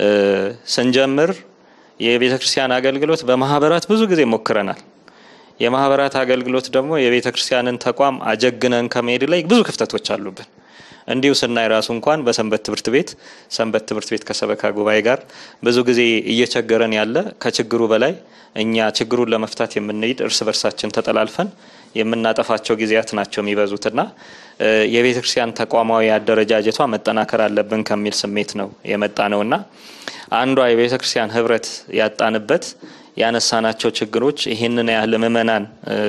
ስንጀምር የቤተ ክርስቲያን አገልግሎት በማህበራት ብዙ ጊዜ ሞክረናል። የማህበራት አገልግሎት ደግሞ የቤተ ክርስቲያንን ተቋም አጀግነን ከመሄድ ላይ ብዙ ክፍተቶች አሉብን። እንዲሁ ስናይ ራሱ እንኳን በሰንበት ትምህርት ቤት ሰንበት ትምህርት ቤት ከሰበካ ጉባኤ ጋር ብዙ ጊዜ እየቸገረን ያለ ከችግሩ በላይ እኛ ችግሩን ለመፍታት የምንሄድ እርስ በርሳችን ተጠላልፈን የምናጠፋቸው ጊዜያት ናቸው የሚበዙትና የቤተ ክርስቲያን ተቋማዊ አደረጃጀቷ መጠናከር አለብን ከሚል ስሜት ነው የመጣ ነውና አንዷ የቤተ ክርስቲያን ህብረት ያጣንበት ያነሳናቸው ችግሮች ይህንን ያህል ምእመናን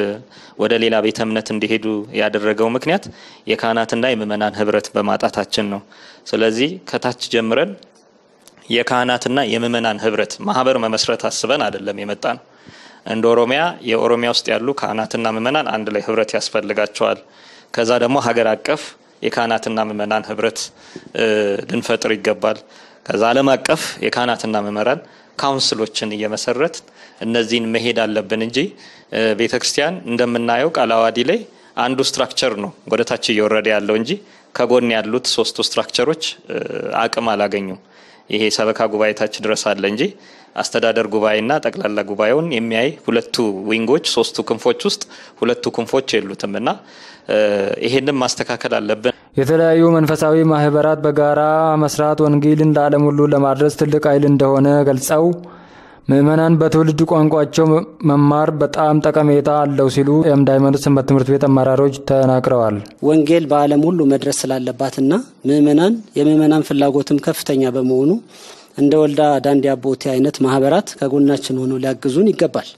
ወደ ሌላ ቤተ እምነት እንዲሄዱ ያደረገው ምክንያት የካህናትና የምእመናን ህብረት በማጣታችን ነው። ስለዚህ ከታች ጀምረን የካህናትና የምእመናን ህብረት ማህበር መመስረት አስበን አይደለም የመጣ ነው። እንደ ኦሮሚያ የኦሮሚያ ውስጥ ያሉ ካህናትና ምእመናን አንድ ላይ ህብረት ያስፈልጋቸዋል። ከዛ ደግሞ ሀገር አቀፍ የካህናትና ምእመናን ህብረት ልንፈጥር ይገባል። ከዛ ዓለም አቀፍ የካህናትና ምእመናን ካውንስሎችን እየመሰረት እነዚህን መሄድ አለብን እንጂ ቤተ ክርስቲያን እንደምናየው ቃለ ዓዋዲ ላይ አንዱ ስትራክቸር ነው ወደ ታች እየወረደ ያለው እንጂ ከጎን ያሉት ሶስቱ ስትራክቸሮች አቅም አላገኙም። ይሄ ሰበካ ጉባኤ ታች ድረስ አለ እንጂ አስተዳደር ጉባኤና ጠቅላላ ጉባኤውን የሚያይ ሁለቱ ዊንጎች ሶስቱ ክንፎች ውስጥ ሁለቱ ክንፎች የሉትም እና ይሄንን ማስተካከል አለብን። የተለያዩ መንፈሳዊ ማህበራት በጋራ መስራት ወንጌልን ለዓለም ሁሉ ለማድረስ ትልቅ ኃይል እንደሆነ ገልጸው ምዕመናን በትውልድ ቋንቋቸው መማር በጣም ጠቀሜታ አለው ሲሉ የአምድ ሃይማኖት ሰንበት ትምህርት ቤት አመራሮች ተናግረዋል። ወንጌል በዓለም ሁሉ መድረስ ስላለባትና ምዕመናን የምዕመናን ፍላጎትም ከፍተኛ በመሆኑ እንደ ወልዳ ዳንዲ አቦቴ አይነት ማህበራት ከጎናችን ሆነው ሊያግዙን ይገባል።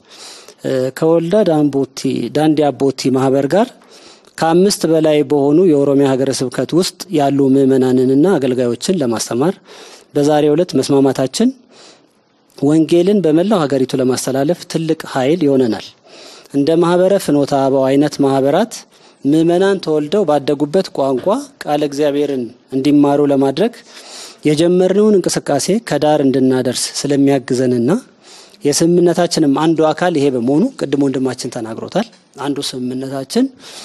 ከወልዳ ዳንዲ አቦቲ ማህበር ጋር ከአምስት በላይ በሆኑ የኦሮሚያ ሀገረ ስብከት ውስጥ ያሉ ምዕመናንንና አገልጋዮችን ለማስተማር በዛሬው ዕለት መስማማታችን ወንጌልን በመላው ሀገሪቱ ለማስተላለፍ ትልቅ ኃይል ይሆነናል። እንደ ማህበረ ፍኖተ አበው አይነት ማህበራት ምዕመናን ተወልደው ባደጉበት ቋንቋ ቃለ እግዚአብሔርን እንዲማሩ ለማድረግ የጀመርነውን እንቅስቃሴ ከዳር እንድናደርስ ስለሚያግዘንና የስምምነታችንም አንዱ አካል ይሄ በመሆኑ ቅድም ወንድማችን ተናግሮታል። አንዱ ስምምነታችን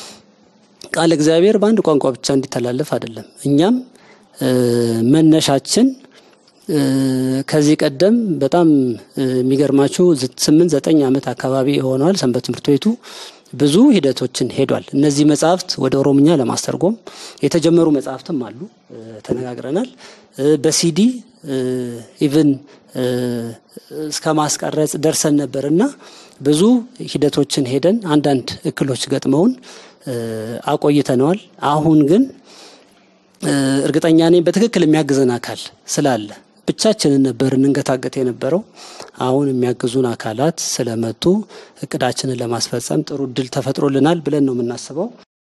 ቃለ እግዚአብሔር በአንድ ቋንቋ ብቻ እንዲተላለፍ አይደለም። እኛም መነሻችን ከዚህ ቀደም በጣም የሚገርማችሁ ስምንት ዘጠኝ ዓመት አካባቢ የሆነዋል ሰንበት ትምህርት ቤቱ ብዙ ሂደቶችን ሄዷል። እነዚህ መጽሐፍት ወደ ኦሮምኛ ለማስተርጎም የተጀመሩ መጽሐፍትም አሉ፣ ተነጋግረናል። በሲዲ ኢቭን እስከ ማስቀረጽ ደርሰን ነበር እና ብዙ ሂደቶችን ሄደን አንዳንድ እክሎች ገጥመውን አቆይተነዋል። አሁን ግን እርግጠኛ ነኝ በትክክል የሚያግዘን አካል ስላለ ብቻችንን ነበር እንንገታገት የነበረው። አሁን የሚያግዙን አካላት ስለመጡ እቅዳችንን ለማስፈጸም ጥሩ እድል ተፈጥሮልናል ብለን ነው የምናስበው።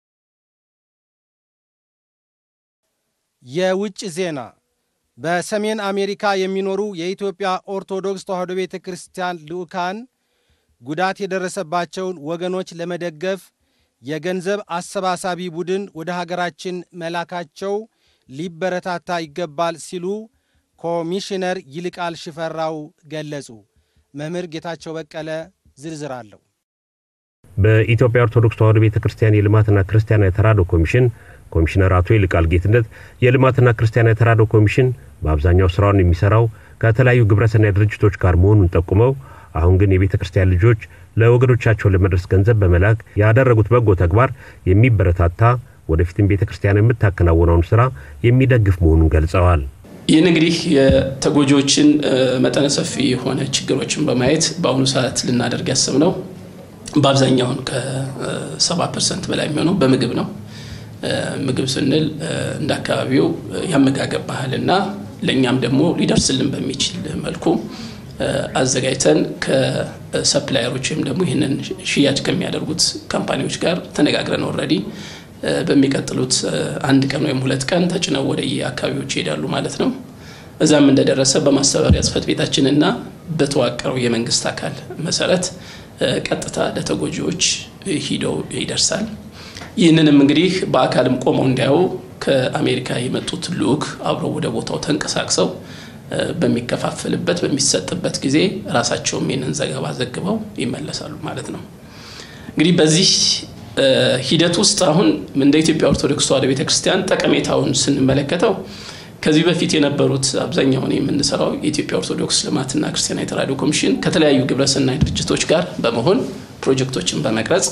የውጭ ዜና በሰሜን አሜሪካ የሚኖሩ የኢትዮጵያ ኦርቶዶክስ ተዋሕዶ ቤተ ክርስቲያን ልዑካን ጉዳት የደረሰባቸውን ወገኖች ለመደገፍ የገንዘብ አሰባሳቢ ቡድን ወደ ሀገራችን መላካቸው ሊበረታታ ይገባል ሲሉ ኮሚሽነር ይልቃል ሽፈራው ገለጹ። መምህር ጌታቸው በቀለ ዝርዝር አለው። በኢትዮጵያ ኦርቶዶክስ ተዋሕዶ ቤተ ክርስቲያን የልማትና ክርስቲያናዊ ተራድኦ ኮሚሽን ኮሚሽነር አቶ ይልቃል ጌትነት የልማትና ክርስቲያናዊ ተራድኦ ኮሚሽን በአብዛኛው ስራውን የሚሰራው ከተለያዩ ግብረሰናይ ድርጅቶች ጋር መሆኑን ጠቁመው አሁን ግን የቤተ ክርስቲያን ልጆች ለወገኖቻቸው ለመድረስ ገንዘብ በመላክ ያደረጉት በጎ ተግባር የሚበረታታ ወደፊትም ቤተ ክርስቲያን የምታከናውነውን ስራ የሚደግፍ መሆኑን ገልጸዋል። ይህን እንግዲህ የተጎጂዎችን መጠነ ሰፊ የሆነ ችግሮችን በማየት በአሁኑ ሰዓት ልናደርግ ያሰብነው በአብዛኛውን ከሰባ ፐርሰንት በላይ የሚሆነው በምግብ ነው። ምግብ ስንል እንደ አካባቢው ያመጋገብ ባህልና ለእኛም ደግሞ ሊደርስልን በሚችል መልኩ አዘጋጅተን ከሰፕላየሮች ወይም ደግሞ ይህንን ሽያጭ ከሚያደርጉት ካምፓኒዎች ጋር ተነጋግረን ኦልሬዲ በሚቀጥሉት አንድ ቀን ወይም ሁለት ቀን ተጭነው ወደ የአካባቢዎች ይሄዳሉ ማለት ነው። እዛም እንደደረሰ በማስተባበሪያ ጽሕፈት ቤታችንና በተዋቀረው የመንግስት አካል መሰረት ቀጥታ ለተጎጂዎች ሂደው ይደርሳል። ይህንንም እንግዲህ በአካልም ቆመው እንዲያዩ ከአሜሪካ የመጡት ልዑክ አብረው ወደ ቦታው ተንቀሳቅሰው በሚከፋፈልበት በሚሰጥበት ጊዜ ራሳቸውም ይህንን ዘገባ ዘግበው ይመለሳሉ ማለት ነው። እንግዲህ በዚህ ሂደት ውስጥ አሁን እንደ ኢትዮጵያ ኦርቶዶክስ ተዋሕዶ ቤተክርስቲያን ጠቀሜታውን ስንመለከተው ከዚህ በፊት የነበሩት አብዛኛውን የምንሰራው የኢትዮጵያ ኦርቶዶክስ ልማትና ክርስቲያናዊ ተራድኦ ኮሚሽን ከተለያዩ ግብረሰናይ ድርጅቶች ጋር በመሆን ፕሮጀክቶችን በመቅረጽ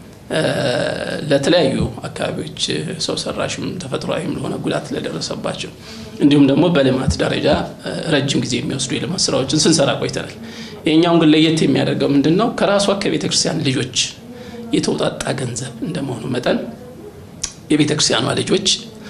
ለተለያዩ አካባቢዎች ሰው ሰራሽም ተፈጥሯዊም ለሆነ ጉዳት ለደረሰባቸው እንዲሁም ደግሞ በልማት ደረጃ ረጅም ጊዜ የሚወስዱ የልማት ስራዎችን ስንሰራ ቆይተናል። ይህኛውን ግን ለየት የሚያደርገው ምንድን ነው? ከራሷ ከቤተ ክርስቲያን ልጆች የተውጣጣ ገንዘብ እንደመሆኑ መጠን የቤተ ክርስቲያኗ ልጆች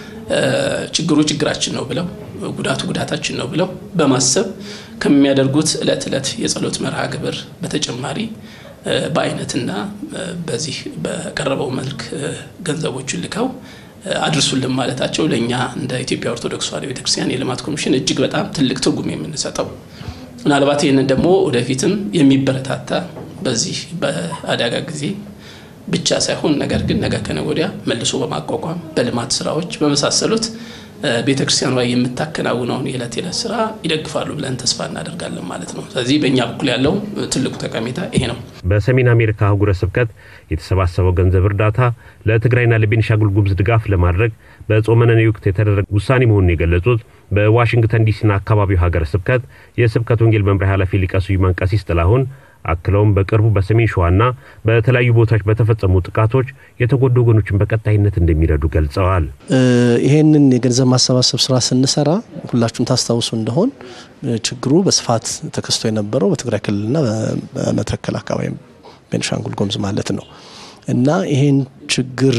ችግሩ ችግራችን ነው ብለው ጉዳቱ ጉዳታችን ነው ብለው በማሰብ ከሚያደርጉት እለት እለት የጸሎት መርሃ ግብር በተጨማሪ በአይነትና በዚህ በቀረበው መልክ ገንዘቦችን ልከው አድርሱልን ማለታቸው ለእኛ እንደ ኢትዮጵያ ኦርቶዶክስ ተዋሕዶ ቤተክርስቲያን የልማት ኮሚሽን እጅግ በጣም ትልቅ ትርጉም የምንሰጠው ምናልባት ይህንን ደግሞ ወደፊትም የሚበረታታ በዚህ በአደጋ ጊዜ ብቻ ሳይሆን ነገር ግን ነገ ከነገ ወዲያ መልሶ በማቋቋም በልማት ስራዎች በመሳሰሉት ቤተ ክርስቲያኗ የምታከናውነውን የዕለት የዕለት ስራ ይደግፋሉ ብለን ተስፋ እናደርጋለን ማለት ነው። ስለዚህ በእኛ በኩል ያለው ትልቁ ጠቀሜታ ይሄ ነው። በሰሜን አሜሪካ አህጉረ ስብከት የተሰባሰበው ገንዘብ እርዳታ ለትግራይና ለቤኒሻንጉል ጉሙዝ ድጋፍ ለማድረግ በጾመ ነነዌ ወቅት የተደረገ ውሳኔ መሆኑን የገለጹት በዋሽንግተን ዲሲና አካባቢው ሀገረ ስብከት የስብከት ወንጌል መምሪያ ኃላፊ ሊቀ ስዩማን ቀሲስ ጥላሁን አክለውም በቅርቡ በሰሜን ሸዋና በተለያዩ ቦታዎች በተፈጸሙ ጥቃቶች የተጎዱ ወገኖችን በቀጣይነት እንደሚረዱ ገልጸዋል። ይሄንን የገንዘብ ማሰባሰብ ስራ ስንሰራ ሁላችሁም ታስታውሱ እንደሆን ችግሩ በስፋት ተከስቶ የነበረው በትግራይ ክልልና በመተከል አካባቢ ቤኒሻንጉል ጉሙዝ ማለት ነው እና ይሄን ችግር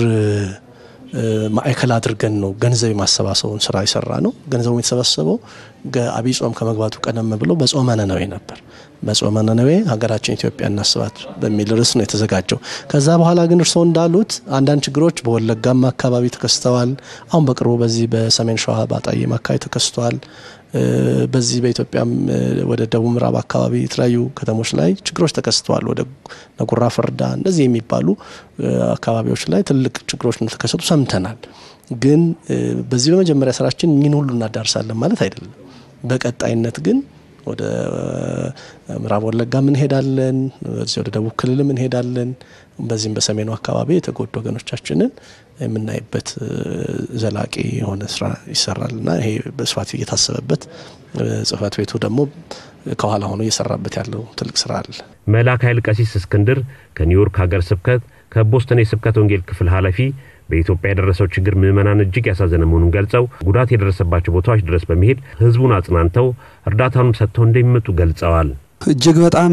ማዕከል አድርገን ነው ገንዘብ የማሰባሰቡን ስራ የሰራ ነው። ገንዘቡ የተሰባሰበው አብይ ጾም ከመግባቱ ቀደም ብሎ በጾመ ነነዌ ነበር። በጾመ ነነዌ ሀገራችን ኢትዮጵያ እናስባት በሚል ርዕስ ነው የተዘጋጀው። ከዛ በኋላ ግን እርስዎ እንዳሉት አንዳንድ ችግሮች በወለጋም አካባቢ ተከስተዋል። አሁን በቅርቡ በዚህ በሰሜን ሸዋ ባጣዬም አካባቢ ተከስተዋል። በዚህ በኢትዮጵያም ወደ ደቡብ ምዕራብ አካባቢ የተለያዩ ከተሞች ላይ ችግሮች ተከስተዋል። ወደ ነጉራ ፈርዳ እንደዚህ የሚባሉ አካባቢዎች ላይ ትልቅ ችግሮች እንደተከሰቱ ሰምተናል። ግን በዚህ በመጀመሪያ ስራችን እኚህን ሁሉ እናዳርሳለን ማለት አይደለም። በቀጣይነት ግን ወደ ምዕራብ ወለጋም እንሄዳለን፣ በዚህ ወደ ደቡብ ክልልም እንሄዳለን። በዚህም በሰሜኑ አካባቢ የተጎዱ ወገኖቻችንን የምናይበት ዘላቂ የሆነ ስራ ይሰራልና ይሄ በስፋት እየታሰበበት ጽህፈት ቤቱ ደግሞ ከኋላ ሆኖ እየሰራበት ያለው ትልቅ ስራ አለ። መልአከ ኃይል ቀሲስ እስክንድር ከኒውዮርክ ሀገር ስብከት ከቦስተን የስብከት ወንጌል ክፍል ኃላፊ በኢትዮጵያ የደረሰው ችግር ምዕመናን እጅግ ያሳዘነ መሆኑን ገልጸው ጉዳት የደረሰባቸው ቦታዎች ድረስ በመሄድ ህዝቡን አጽናንተው እርዳታንም ሰጥተው እንደሚመጡ ገልጸዋል። እጅግ በጣም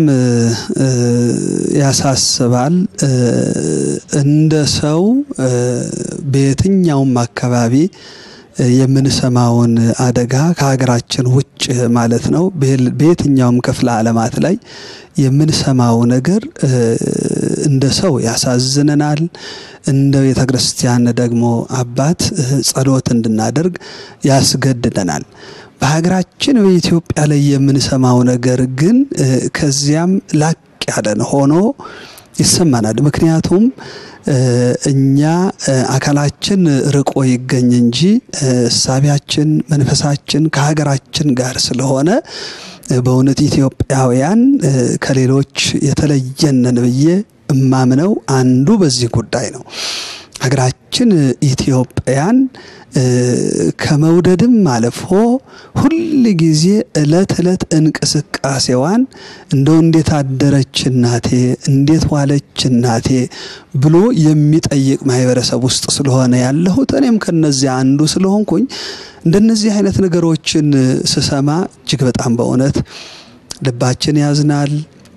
ያሳስባል። እንደ ሰው በየትኛውም አካባቢ የምንሰማውን አደጋ ከሀገራችን ውጭ ማለት ነው በየትኛውም ክፍለ ዓለማት ላይ የምንሰማው ነገር እንደ ሰው ያሳዝነናል። እንደ ቤተ ክርስቲያን ደግሞ አባት ጸሎት እንድናደርግ ያስገድደናል። በሀገራችን በኢትዮጵያ ላይ የምንሰማው ነገር ግን ከዚያም ላቅ ያለን ሆኖ ይሰማናል። ምክንያቱም እኛ አካላችን ርቆ ይገኝ እንጂ እሳቢያችን፣ መንፈሳችን ከሀገራችን ጋር ስለሆነ በእውነት ኢትዮጵያውያን ከሌሎች የተለየነን ብዬ እማምነው አንዱ በዚህ ጉዳይ ነው። ሀገራችን ኢትዮጵያን ከመውደድም አልፎ ሁል ጊዜ እለት እለት እንቅስቃሴዋን እንደው እንዴት አደረች እናቴ፣ እንዴት ዋለች እናቴ ብሎ የሚጠይቅ ማህበረሰብ ውስጥ ስለሆነ ያለሁት እኔም ከነዚያ አንዱ ስለሆንኩኝ እንደነዚህ አይነት ነገሮችን ስሰማ እጅግ በጣም በእውነት ልባችን ያዝናል።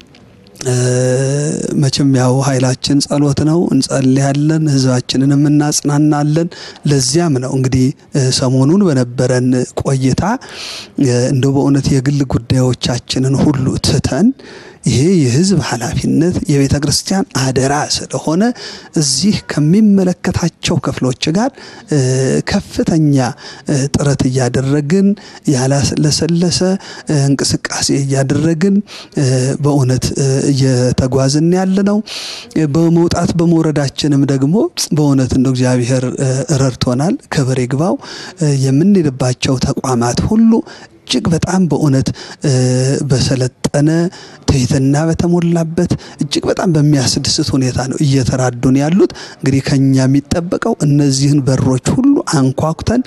መቼም ያው ኃይላችን ጸሎት ነው፣ እንጸልያለን፣ ህዝባችንንም እናጽናናለን። ለዚያም ነው እንግዲህ ሰሞኑን በነበረን ቆይታ እንደው በእውነት የግል ጉዳዮቻችንን ሁሉ ትተን ይሄ የህዝብ ኃላፊነት የቤተ ክርስቲያን አደራ ስለሆነ እዚህ ከሚመለከታቸው ክፍሎች ጋር ከፍተኛ ጥረት እያደረግን ያላሰለሰ እንቅስቃሴ እያደረግን በእውነት እየተጓዝን ያለ ነው። በመውጣት በመውረዳችንም ደግሞ በእውነት እንደ እግዚአብሔር ረድቶናል። ክብር ይግባው። የምንሄድባቸው ተቋማት ሁሉ እጅግ በጣም በእውነት በሰለጠነ ትህትና በተሞላበት እጅግ በጣም በሚያስደስት ሁኔታ ነው እየተራዱን ያሉት። እንግዲህ ከኛ የሚጠበቀው እነዚህን በሮች ሁሉ አንኳኩተን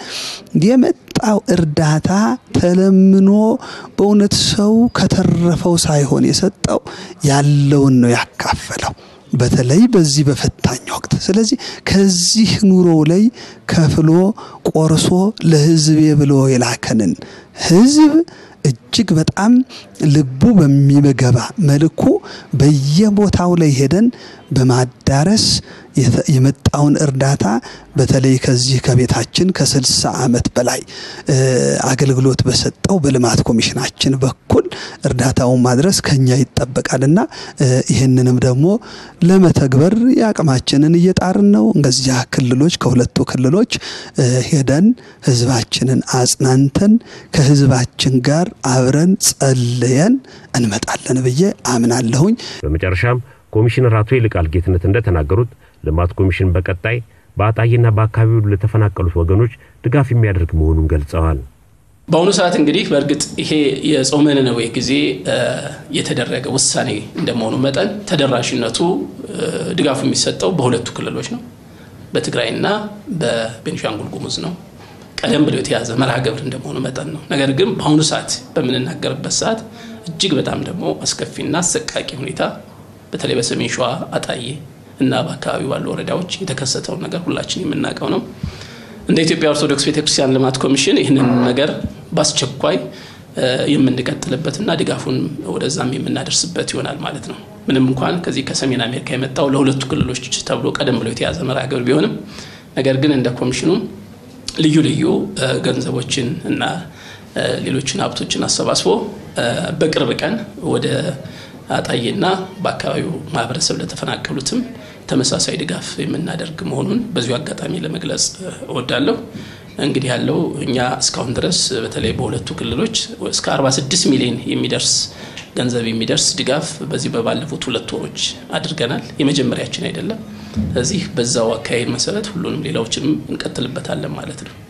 የመጣው እርዳታ ተለምኖ በእውነት ሰው ከተረፈው ሳይሆን የሰጠው ያለውን ነው ያካፈለው። በተለይ በዚህ በፈታኝ ወቅት። ስለዚህ ከዚህ ኑሮ ላይ ከፍሎ ቆርሶ ለሕዝቤ ብሎ የላከንን ሕዝብ እጅግ በጣም ልቡ በሚገባ መልኩ በየቦታው ላይ ሄደን በማዳረስ የመጣውን እርዳታ በተለይ ከዚህ ከቤታችን ከስልሳ ዓመት በላይ አገልግሎት በሰጠው በልማት ኮሚሽናችን በኩል እርዳታውን ማድረስ ከኛ ይጠበቃልና ይህንንም ደግሞ ለመተግበር የአቅማችንን እየጣርን ነው። እነዚያ ክልሎች ከሁለቱ ክልሎች ሄደን ህዝባችንን አጽናንተን ከህዝባችን ጋር አብረን ጸልየን እንመጣለን ብዬ አምናለሁኝ። በመጨረሻም ኮሚሽነር አቶ ይልቃል ጌትነት እንደተናገሩት ልማት ኮሚሽን በቀጣይ በአጣዬና በአካባቢው ለተፈናቀሉት ወገኖች ድጋፍ የሚያደርግ መሆኑን ገልጸዋል። በአሁኑ ሰዓት እንግዲህ በእርግጥ ይሄ የጾመ ነነዌ ጊዜ የተደረገ ውሳኔ እንደመሆኑ መጠን ተደራሽነቱ ድጋፉ የሚሰጠው በሁለቱ ክልሎች ነው፣ በትግራይና በቤኒሻንጉል ጉሙዝ ነው። ቀደም ብሎ የተያዘ መርሃ ግብር እንደመሆኑ መጠን ነው። ነገር ግን በአሁኑ ሰዓት በምንናገርበት ሰዓት እጅግ በጣም ደግሞ አስከፊና አሰቃቂ ሁኔታ በተለይ በሰሜን ሸዋ አጣዬ እና በአካባቢው ባሉ ወረዳዎች የተከሰተውን ነገር ሁላችን የምናውቀው ነው። እንደ ኢትዮጵያ ኦርቶዶክስ ቤተክርስቲያን ልማት ኮሚሽን ይህንን ነገር በአስቸኳይ የምንቀጥልበትና ድጋፉን ወደዛም የምናደርስበት ይሆናል ማለት ነው። ምንም እንኳን ከዚህ ከሰሜን አሜሪካ የመጣው ለሁለቱ ክልሎች ተብሎ ቀደም ብሎ የተያዘ መርሃ ግብር ቢሆንም ነገር ግን እንደ ኮሚሽኑ ልዩ ልዩ ገንዘቦችን እና ሌሎችን ሀብቶችን አሰባስቦ በቅርብ ቀን ወደ አጣዬና በአካባቢው ማህበረሰብ ለተፈናቀሉትም ተመሳሳይ ድጋፍ የምናደርግ መሆኑን በዚሁ አጋጣሚ ለመግለጽ እወዳለሁ። እንግዲህ ያለው እኛ እስካሁን ድረስ በተለይ በሁለቱ ክልሎች እስከ 46 ሚሊዮን የሚደርስ ገንዘብ የሚደርስ ድጋፍ በዚህ በባለፉት ሁለት ወሮች አድርገናል። የመጀመሪያችን አይደለም። ስለዚህ በዛው አካሄድ መሰረት ሁሉንም ሌላዎችንም እንቀጥልበታለን ማለት ነው።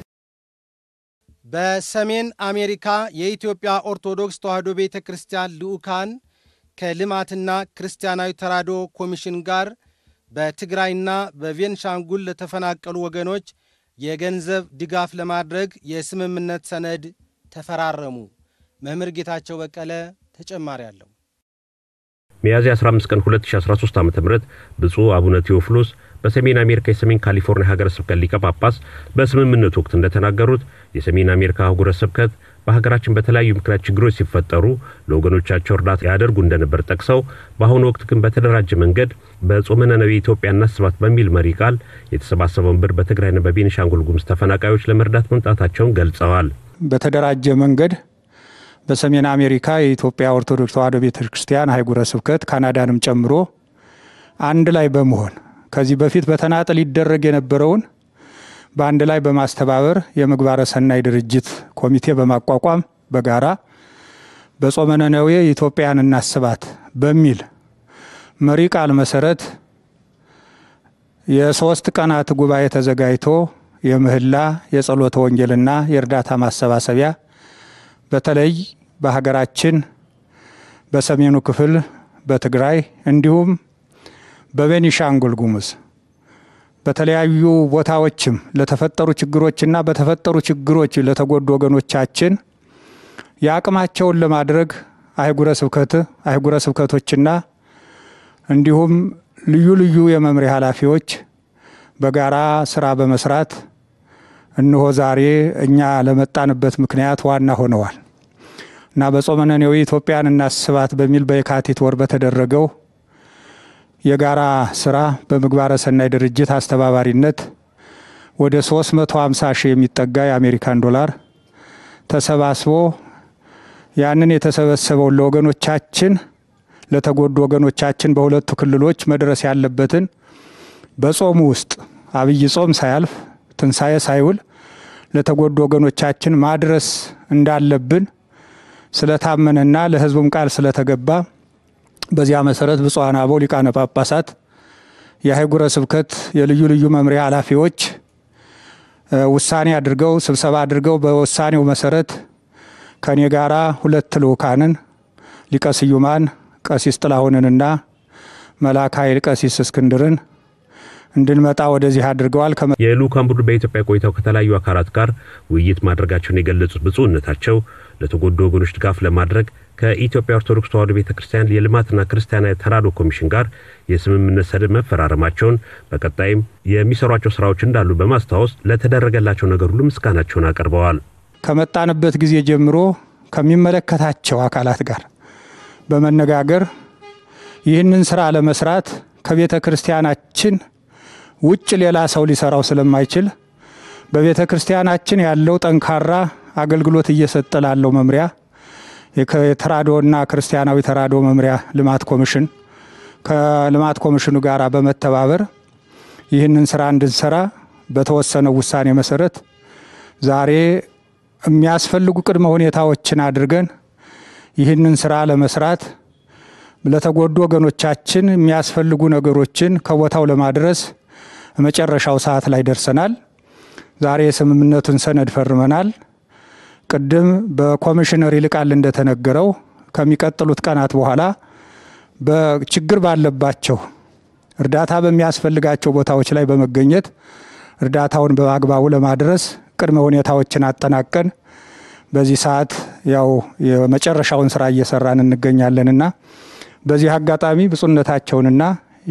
በሰሜን አሜሪካ የኢትዮጵያ ኦርቶዶክስ ተዋሕዶ ቤተ ክርስቲያን ልዑካን ከልማትና ክርስቲያናዊ ተራድኦ ኮሚሽን ጋር በትግራይና በቤንሻንጉል ለተፈናቀሉ ወገኖች የገንዘብ ድጋፍ ለማድረግ የስምምነት ሰነድ ተፈራረሙ። መምህር ጌታቸው በቀለ ተጨማሪ አለው። ሚያዝያ 15 ቀን 2013 ዓ ም ብፁዕ አቡነ ቴዎፍሎስ በሰሜን አሜሪካ የሰሜን ካሊፎርኒያ ሀገረ ስብከት ሊቀ ጳጳስ በስምምነት ወቅት እንደተናገሩት የሰሜን አሜሪካ አህጉረ ስብከት በሀገራችን በተለያዩ ምክንያት ችግሮች ሲፈጠሩ ለወገኖቻቸው እርዳታ ያደርጉ እንደነበር ጠቅሰው በአሁኑ ወቅት ግን በተደራጀ መንገድ በጾመ ነነዌ ኢትዮጵያ እናስባት በሚል መሪ ቃል የተሰባሰበውን ብር በትግራይና በቤኒሻንጉል ጉሙዝ ተፈናቃዮች ለመርዳት መምጣታቸውን ገልጸዋል። በተደራጀ መንገድ በሰሜን አሜሪካ የኢትዮጵያ ኦርቶዶክስ ተዋሕዶ ቤተ ክርስቲያን አህጉረ ስብከት ካናዳንም ጨምሮ አንድ ላይ በመሆን ከዚህ በፊት በተናጠል ይደረግ የነበረውን በአንድ ላይ በማስተባበር የምግባረ ሰናይ ድርጅት ኮሚቴ በማቋቋም በጋራ በጾመ ነነዌ ኢትዮጵያን እናስባት በሚል መሪ ቃል መሰረት የሶስት ቀናት ጉባኤ ተዘጋጅቶ የምህላ የጸሎተ ወንጌልና የእርዳታ ማሰባሰቢያ በተለይ በሀገራችን በሰሜኑ ክፍል በትግራይ እንዲሁም በቤኒሻንጉል ጉሙዝ በተለያዩ ቦታዎችም ለተፈጠሩ ችግሮችና በተፈጠሩ ችግሮች ለተጎዱ ወገኖቻችን የአቅማቸውን ለማድረግ አህጉረ ስብከት አህጉረ ስብከቶችና እንዲሁም ልዩ ልዩ የመምሪያ ኃላፊዎች በጋራ ስራ በመስራት እነሆ ዛሬ እኛ ለመጣንበት ምክንያት ዋና ሆነዋል እና በጾመ ነነዌ ኢትዮጵያን እናስባት በሚል በየካቲት ወር በተደረገው የጋራ ስራ በምግባረ ሰናይ ድርጅት አስተባባሪነት ወደ 350 ሺህ የሚጠጋ የአሜሪካን ዶላር ተሰባስቦ ያንን የተሰበሰበውን ለወገኖቻችን ለተጎዱ ወገኖቻችን በሁለቱ ክልሎች መድረስ ያለበትን በጾሙ ውስጥ አብይ ጾም ሳያልፍ ትንሣኤ ሳይውል ለተጎዱ ወገኖቻችን ማድረስ እንዳለብን ስለታመነና ለሕዝቡም ቃል ስለተገባ በዚያ መሰረት ብፁዓን አበው ሊቃነ ጳጳሳት፣ የአህጉረ ስብከት የልዩ ልዩ መምሪያ ኃላፊዎች ውሳኔ አድርገው ስብሰባ አድርገው በውሳኔው መሰረት ከኔ ጋራ ሁለት ልኡካንን ሊቀ ስዩማን ቀሲስ ጥላሁንንና መልአከ ኃይል ቀሲስ እስክንድርን እንድንመጣ ወደዚህ አድርገዋል። የልኡካን ቡድን በኢትዮጵያ ቆይታው ከተለያዩ አካላት ጋር ውይይት ማድረጋቸውን የገለጹት ብፁዕነታቸው ለተጎዱ ወገኖች ድጋፍ ለማድረግ ከኢትዮጵያ ኦርቶዶክስ ተዋሕዶ ቤተ ክርስቲያን የልማትና ክርስቲያናዊ ተራድኦ ኮሚሽን ጋር የስምምነት ሰነድ መፈራረማቸውን በቀጣይም የሚሰሯቸው ስራዎች እንዳሉ በማስታወስ ለተደረገላቸው ነገር ሁሉ ምስጋናቸውን አቅርበዋል። ከመጣንበት ጊዜ ጀምሮ ከሚመለከታቸው አካላት ጋር በመነጋገር ይህንን ስራ ለመስራት ከቤተ ክርስቲያናችን ውጭ ሌላ ሰው ሊሰራው ስለማይችል በቤተ ክርስቲያናችን ያለው ጠንካራ አገልግሎት እየሰጠ ላለው መምሪያ የተራድኦና ክርስቲያናዊ ተራድኦ መምሪያ ልማት ኮሚሽን ከልማት ኮሚሽኑ ጋር በመተባበር ይህንን ስራ እንድንሰራ በተወሰነው ውሳኔ መሰረት ዛሬ የሚያስፈልጉ ቅድመ ሁኔታዎችን አድርገን ይህንን ስራ ለመስራት ለተጎዱ ወገኖቻችን የሚያስፈልጉ ነገሮችን ከቦታው ለማድረስ መጨረሻው ሰዓት ላይ ደርሰናል። ዛሬ የስምምነቱን ሰነድ ፈርመናል። ቅድም በኮሚሽነር ይልቃል እንደተነገረው ከሚቀጥሉት ቀናት በኋላ በችግር ባለባቸው እርዳታ በሚያስፈልጋቸው ቦታዎች ላይ በመገኘት እርዳታውን በአግባቡ ለማድረስ ቅድመ ሁኔታዎችን አጠናቀን በዚህ ሰዓት ያው የመጨረሻውን ስራ እየሰራን እንገኛለንና በዚህ አጋጣሚ ብፁዕነታቸውንና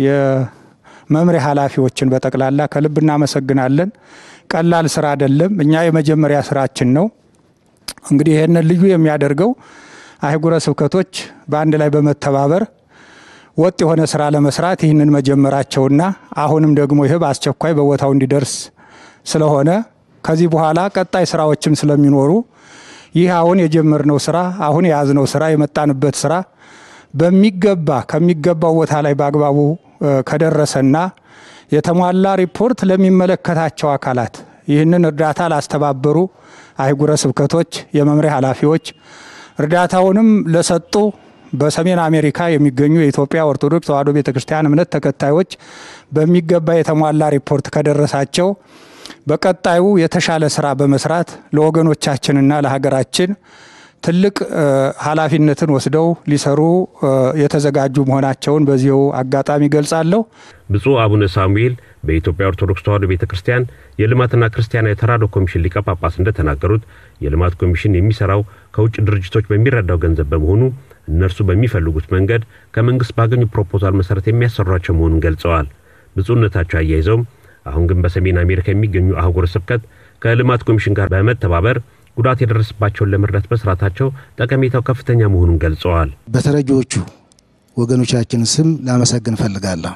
የመምሪያ ኃላፊዎችን በጠቅላላ ከልብ እናመሰግናለን። ቀላል ስራ አይደለም። እኛ የመጀመሪያ ስራችን ነው። እንግዲህ ይህንን ልዩ የሚያደርገው አህጉረ ስብከቶች በአንድ ላይ በመተባበር ወጥ የሆነ ስራ ለመስራት ይህንን መጀመራቸውና አሁንም ደግሞ ይህ በአስቸኳይ በቦታው እንዲደርስ ስለሆነ ከዚህ በኋላ ቀጣይ ስራዎችም ስለሚኖሩ ይህ አሁን የጀመርነው ስራ አሁን የያዝነው ስራ የመጣንበት ስራ በሚገባ ከሚገባው ቦታ ላይ በአግባቡ ከደረሰና የተሟላ ሪፖርት ለሚመለከታቸው አካላት ይህንን እርዳታ ላስተባበሩ አህጉረ ስብከቶች የመምሪያ ኃላፊዎች እርዳታውንም ለሰጡ በሰሜን አሜሪካ የሚገኙ የኢትዮጵያ ኦርቶዶክስ ተዋሕዶ ቤተ ክርስቲያን እምነት ተከታዮች በሚገባ የተሟላ ሪፖርት ከደረሳቸው በቀጣዩ የተሻለ ስራ በመስራት ለወገኖቻችንና ለሀገራችን ትልቅ ኃላፊነትን ወስደው ሊሰሩ የተዘጋጁ መሆናቸውን በዚሁ አጋጣሚ ገልጻለሁ። ብፁዕ አቡነ ሳሙኤል በኢትዮጵያ ኦርቶዶክስ ተዋሕዶ ቤተ ክርስቲያን የልማትና ክርስቲያናዊ ተራድኦ ኮሚሽን ሊቀ ጳጳስ እንደተናገሩት የልማት ኮሚሽን የሚሰራው ከውጭ ድርጅቶች በሚረዳው ገንዘብ በመሆኑ እነርሱ በሚፈልጉት መንገድ ከመንግስት ባገኙ ፕሮፖዛል መሰረት የሚያሰሯቸው መሆኑን ገልጸዋል። ብፁዕነታቸው አያይዘውም አሁን ግን በሰሜን አሜሪካ የሚገኙ አህጉረ ስብከት ከልማት ኮሚሽን ጋር በመተባበር ጉዳት የደረሰባቸውን ለመርዳት መስራታቸው ጠቀሜታው ከፍተኛ መሆኑን ገልጸዋል። በተረጂዎቹ ወገኖቻችን ስም ላመሰግን እፈልጋለሁ።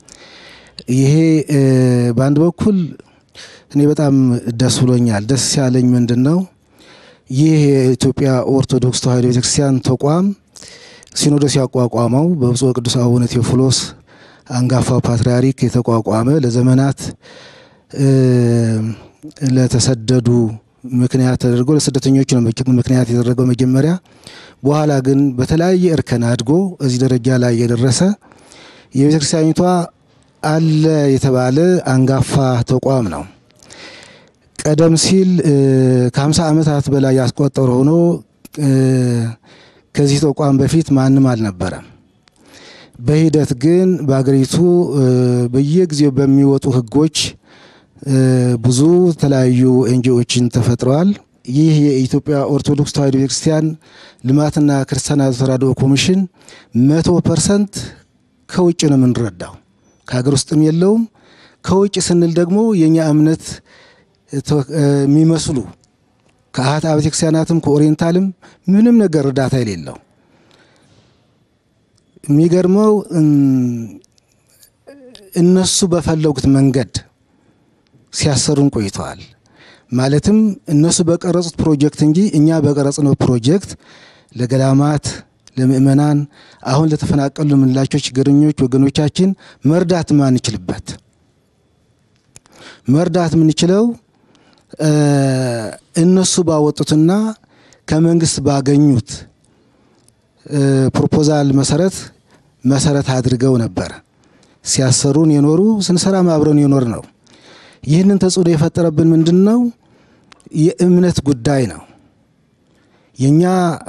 ይሄ በአንድ በኩል እኔ በጣም ደስ ብሎኛል። ደስ ያለኝ ምንድን ነው ይህ የኢትዮጵያ ኦርቶዶክስ ተዋሕዶ ቤተክርስቲያን ተቋም ሲኖዶስ ያቋቋመው በብፁዕ ቅዱስ አቡነ ቴዎፍሎስ አንጋፋው ፓትርያርክ የተቋቋመ ለዘመናት ለተሰደዱ ምክንያት ተደርጎ ለስደተኞች ነው ምክንያት የተደረገው መጀመሪያ። በኋላ ግን በተለያየ እርከን አድጎ እዚህ ደረጃ ላይ የደረሰ የቤተ ክርስቲያኒቷ አለ የተባለ አንጋፋ ተቋም ነው። ቀደም ሲል ከ50 ዓመታት በላይ ያስቆጠረ ሆኖ ከዚህ ተቋም በፊት ማንም አልነበረም። በሂደት ግን በአገሪቱ በየጊዜው በሚወጡ ሕጎች ብዙ የተለያዩ ኤንጂኦችን ተፈጥረዋል። ይህ የኢትዮጵያ ኦርቶዶክስ ተዋሕዶ ቤተክርስቲያን ልማትና ክርስቲያናዊ ተራድኦ ኮሚሽን መቶ ፐርሰንት ከውጭ ነው የምንረዳው፣ ከሀገር ውስጥም የለውም። ከውጭ ስንል ደግሞ የእኛ እምነት የሚመስሉ ከአህት አብያተ ክርስቲያናትም ከኦሪየንታልም ምንም ነገር እርዳታ የሌለው የሚገርመው እነሱ በፈለጉት መንገድ ሲያሰሩን ቆይተዋል። ማለትም እነሱ በቀረጹት ፕሮጀክት እንጂ እኛ በቀረጽነው ፕሮጀክት ለገዳማት፣ ለምእመናን አሁን ለተፈናቀሉ የምንላቸው ችግረኞች ወገኖቻችን መርዳት ማንችልበት መርዳት የምንችለው እነሱ ባወጡትና ከመንግስት ባገኙት ፕሮፖዛል መሰረት መሰረት አድርገው ነበር ሲያሰሩን የኖሩ ስንሰራም አብረን የኖር ነው። ይህንን ተጽዕኖ የፈጠረብን ምንድን ነው? የእምነት ጉዳይ ነው። የእኛ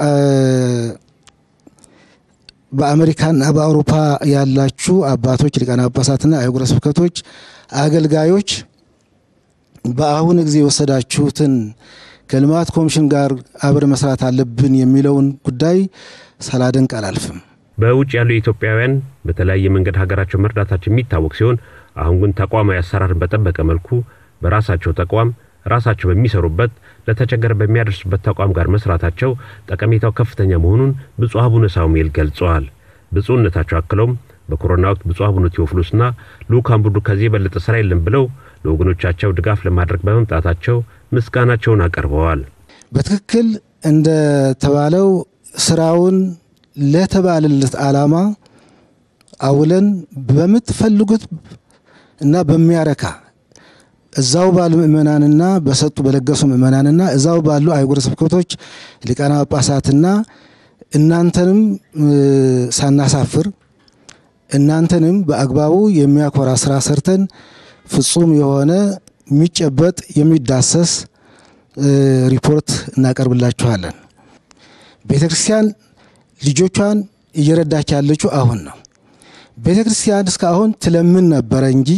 በአሜሪካና በአውሮፓ ያላችሁ አባቶች፣ ሊቃነ ጳጳሳትና አህጉረ ስብከቶች አገልጋዮች በአሁን ጊዜ የወሰዳችሁትን ከልማት ኮሚሽን ጋር አብረ መስራት አለብን የሚለውን ጉዳይ ሳላደንቅ አላልፍም። በውጭ ያሉ ኢትዮጵያውያን በተለያየ መንገድ ሀገራቸው መርዳታቸው የሚታወቅ ሲሆን አሁን ግን ተቋማዊ አሰራርን በጠበቀ መልኩ በራሳቸው ተቋም ራሳቸው በሚሰሩበት ለተቸገረ በሚያደርሱበት ተቋም ጋር መስራታቸው ጠቀሜታው ከፍተኛ መሆኑን ብፁዕ አቡነ ሳሙኤል ገልጸዋል። ብፁዕነታቸው አክለውም በኮሮና ወቅት ብፁዕ አቡነ ቴዎፍሎስና ልዑካን ቡድኑ ከዚህ የበለጠ ስራ የለም ብለው ለወገኖቻቸው ድጋፍ ለማድረግ በመምጣታቸው ምስጋናቸውን አቀርበዋል። በትክክል እንደተባለው ስራውን ለተባለለት ዓላማ አውለን በምትፈልጉት እና በሚያረካ እዛው ባሉ ምእመናንና በሰጡ በለገሱ ምእመናንና እዛው ባሉ አህጉረ ስብከቶች ሊቃነ ጳጳሳትና እናንተንም ሳናሳፍር እናንተንም በአግባቡ የሚያኮራ ስራ ሰርተን ፍጹም የሆነ የሚጨበጥ የሚዳሰስ ሪፖርት እናቀርብላችኋለን። ቤተ ክርስቲያን ልጆቿን እየረዳች ያለችው አሁን ነው። ቤተ ክርስቲያን እስካሁን ትለምን ነበረ እንጂ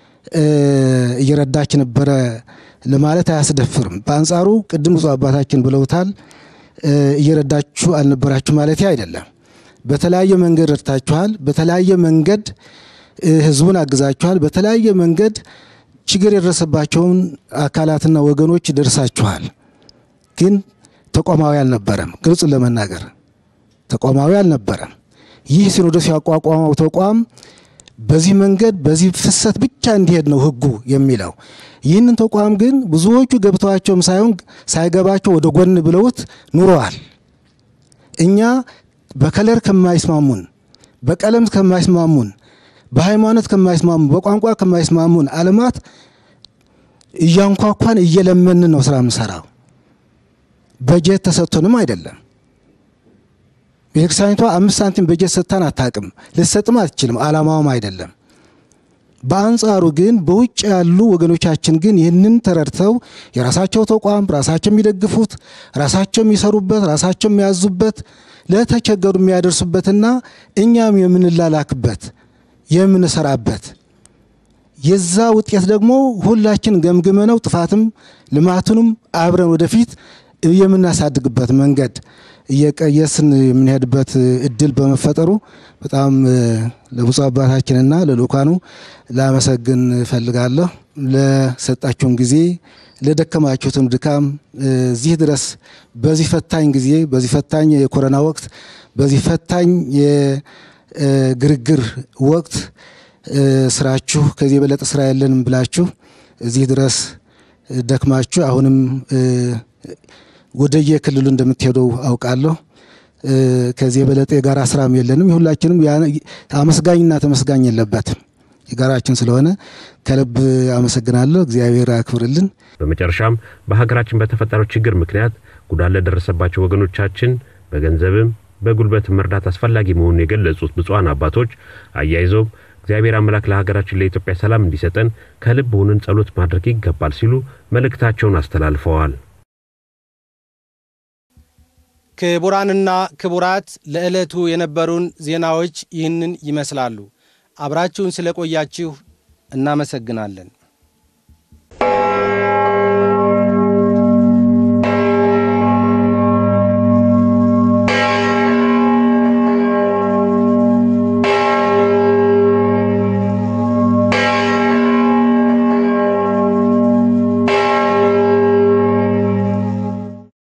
እየረዳች ነበረ ለማለት አያስደፍርም። በአንጻሩ ቅድም ብፁዕ አባታችን ብለውታል፣ እየረዳችሁ አልነበራችሁ ማለት አይደለም። በተለያየ መንገድ ረድታችኋል። በተለያየ መንገድ ህዝቡን አግዛችኋል። በተለያየ መንገድ ችግር የደረሰባቸውን አካላትና ወገኖች ደርሳችኋል። ግን ተቋማዊ አልነበረም። ግልጹን ለመናገር ተቋማዊ አልነበረም። ይህ ሲኖዶስ ያቋቋመው ተቋም በዚህ መንገድ በዚህ ፍሰት ብቻ እንዲሄድ ነው ህጉ የሚለው። ይህንን ተቋም ግን ብዙዎቹ ገብተዋቸውም ሳይሆን ሳይገባቸው ወደ ጎን ብለውት ኑረዋል። እኛ በከለር ከማይስማሙን፣ በቀለም ከማይስማሙን፣ በሃይማኖት ከማይስማሙን፣ በቋንቋ ከማይስማሙን አለማት እያንኳኳን እየለመን ነው ስራ ምሰራው። በጀት ተሰጥቶንም አይደለም። ቤተክርስቲያኒቷ አምስት ሳንቲም በጀት ሰጥታን አታቅም፣ ልትሰጥም አትችልም። አላማውም አይደለም። በአንጻሩ ግን በውጭ ያሉ ወገኖቻችን ግን ይህንን ተረድተው የራሳቸው ተቋም ራሳቸው የሚደግፉት ራሳቸው የሚሰሩበት ራሳቸው የሚያዙበት ለተቸገሩ የሚያደርሱበትና እኛም የምንላላክበት የምንሰራበት የዛ ውጤት ደግሞ ሁላችን ገምግመነው ጥፋትም ልማቱንም አብረን ወደፊት የምናሳድግበት መንገድ እየቀየስን የምንሄድበት እድል በመፈጠሩ በጣም ለብፁዕ አባታችንና ለልኡካኑ ላመሰግን እፈልጋለሁ። ለሰጣችሁን ጊዜ ለደከማችሁትም ድካም እዚህ ድረስ በዚህ ፈታኝ ጊዜ በዚህ ፈታኝ የኮሮና ወቅት በዚህ ፈታኝ የግርግር ወቅት ስራችሁ ከዚህ የበለጠ ስራ የለንም ብላችሁ እዚህ ድረስ ደክማችሁ አሁንም ወደየ ክልሉ እንደምትሄዱ አውቃለሁ። ከዚህ የበለጠ የጋራ ስራም የለንም። የሁላችንም አመስጋኝና ተመስጋኝ የለበትም። የጋራችን ስለሆነ ከልብ አመሰግናለሁ። እግዚአብሔር አክብርልን። በመጨረሻም በሀገራችን በተፈጠረው ችግር ምክንያት ጉዳት ለደረሰባቸው ወገኖቻችን በገንዘብም በጉልበትም መርዳት አስፈላጊ መሆኑን የገለጹት ብፁዓን አባቶች አያይዘውም እግዚአብሔር አምላክ ለሀገራችን ለኢትዮጵያ ሰላም እንዲሰጠን ከልብ ሆነን ጸሎት ማድረግ ይገባል ሲሉ መልእክታቸውን አስተላልፈዋል። ክቡራንና ክቡራት ለዕለቱ የነበሩን ዜናዎች ይህንን ይመስላሉ። አብራችሁን ስለቆያችሁ እናመሰግናለን።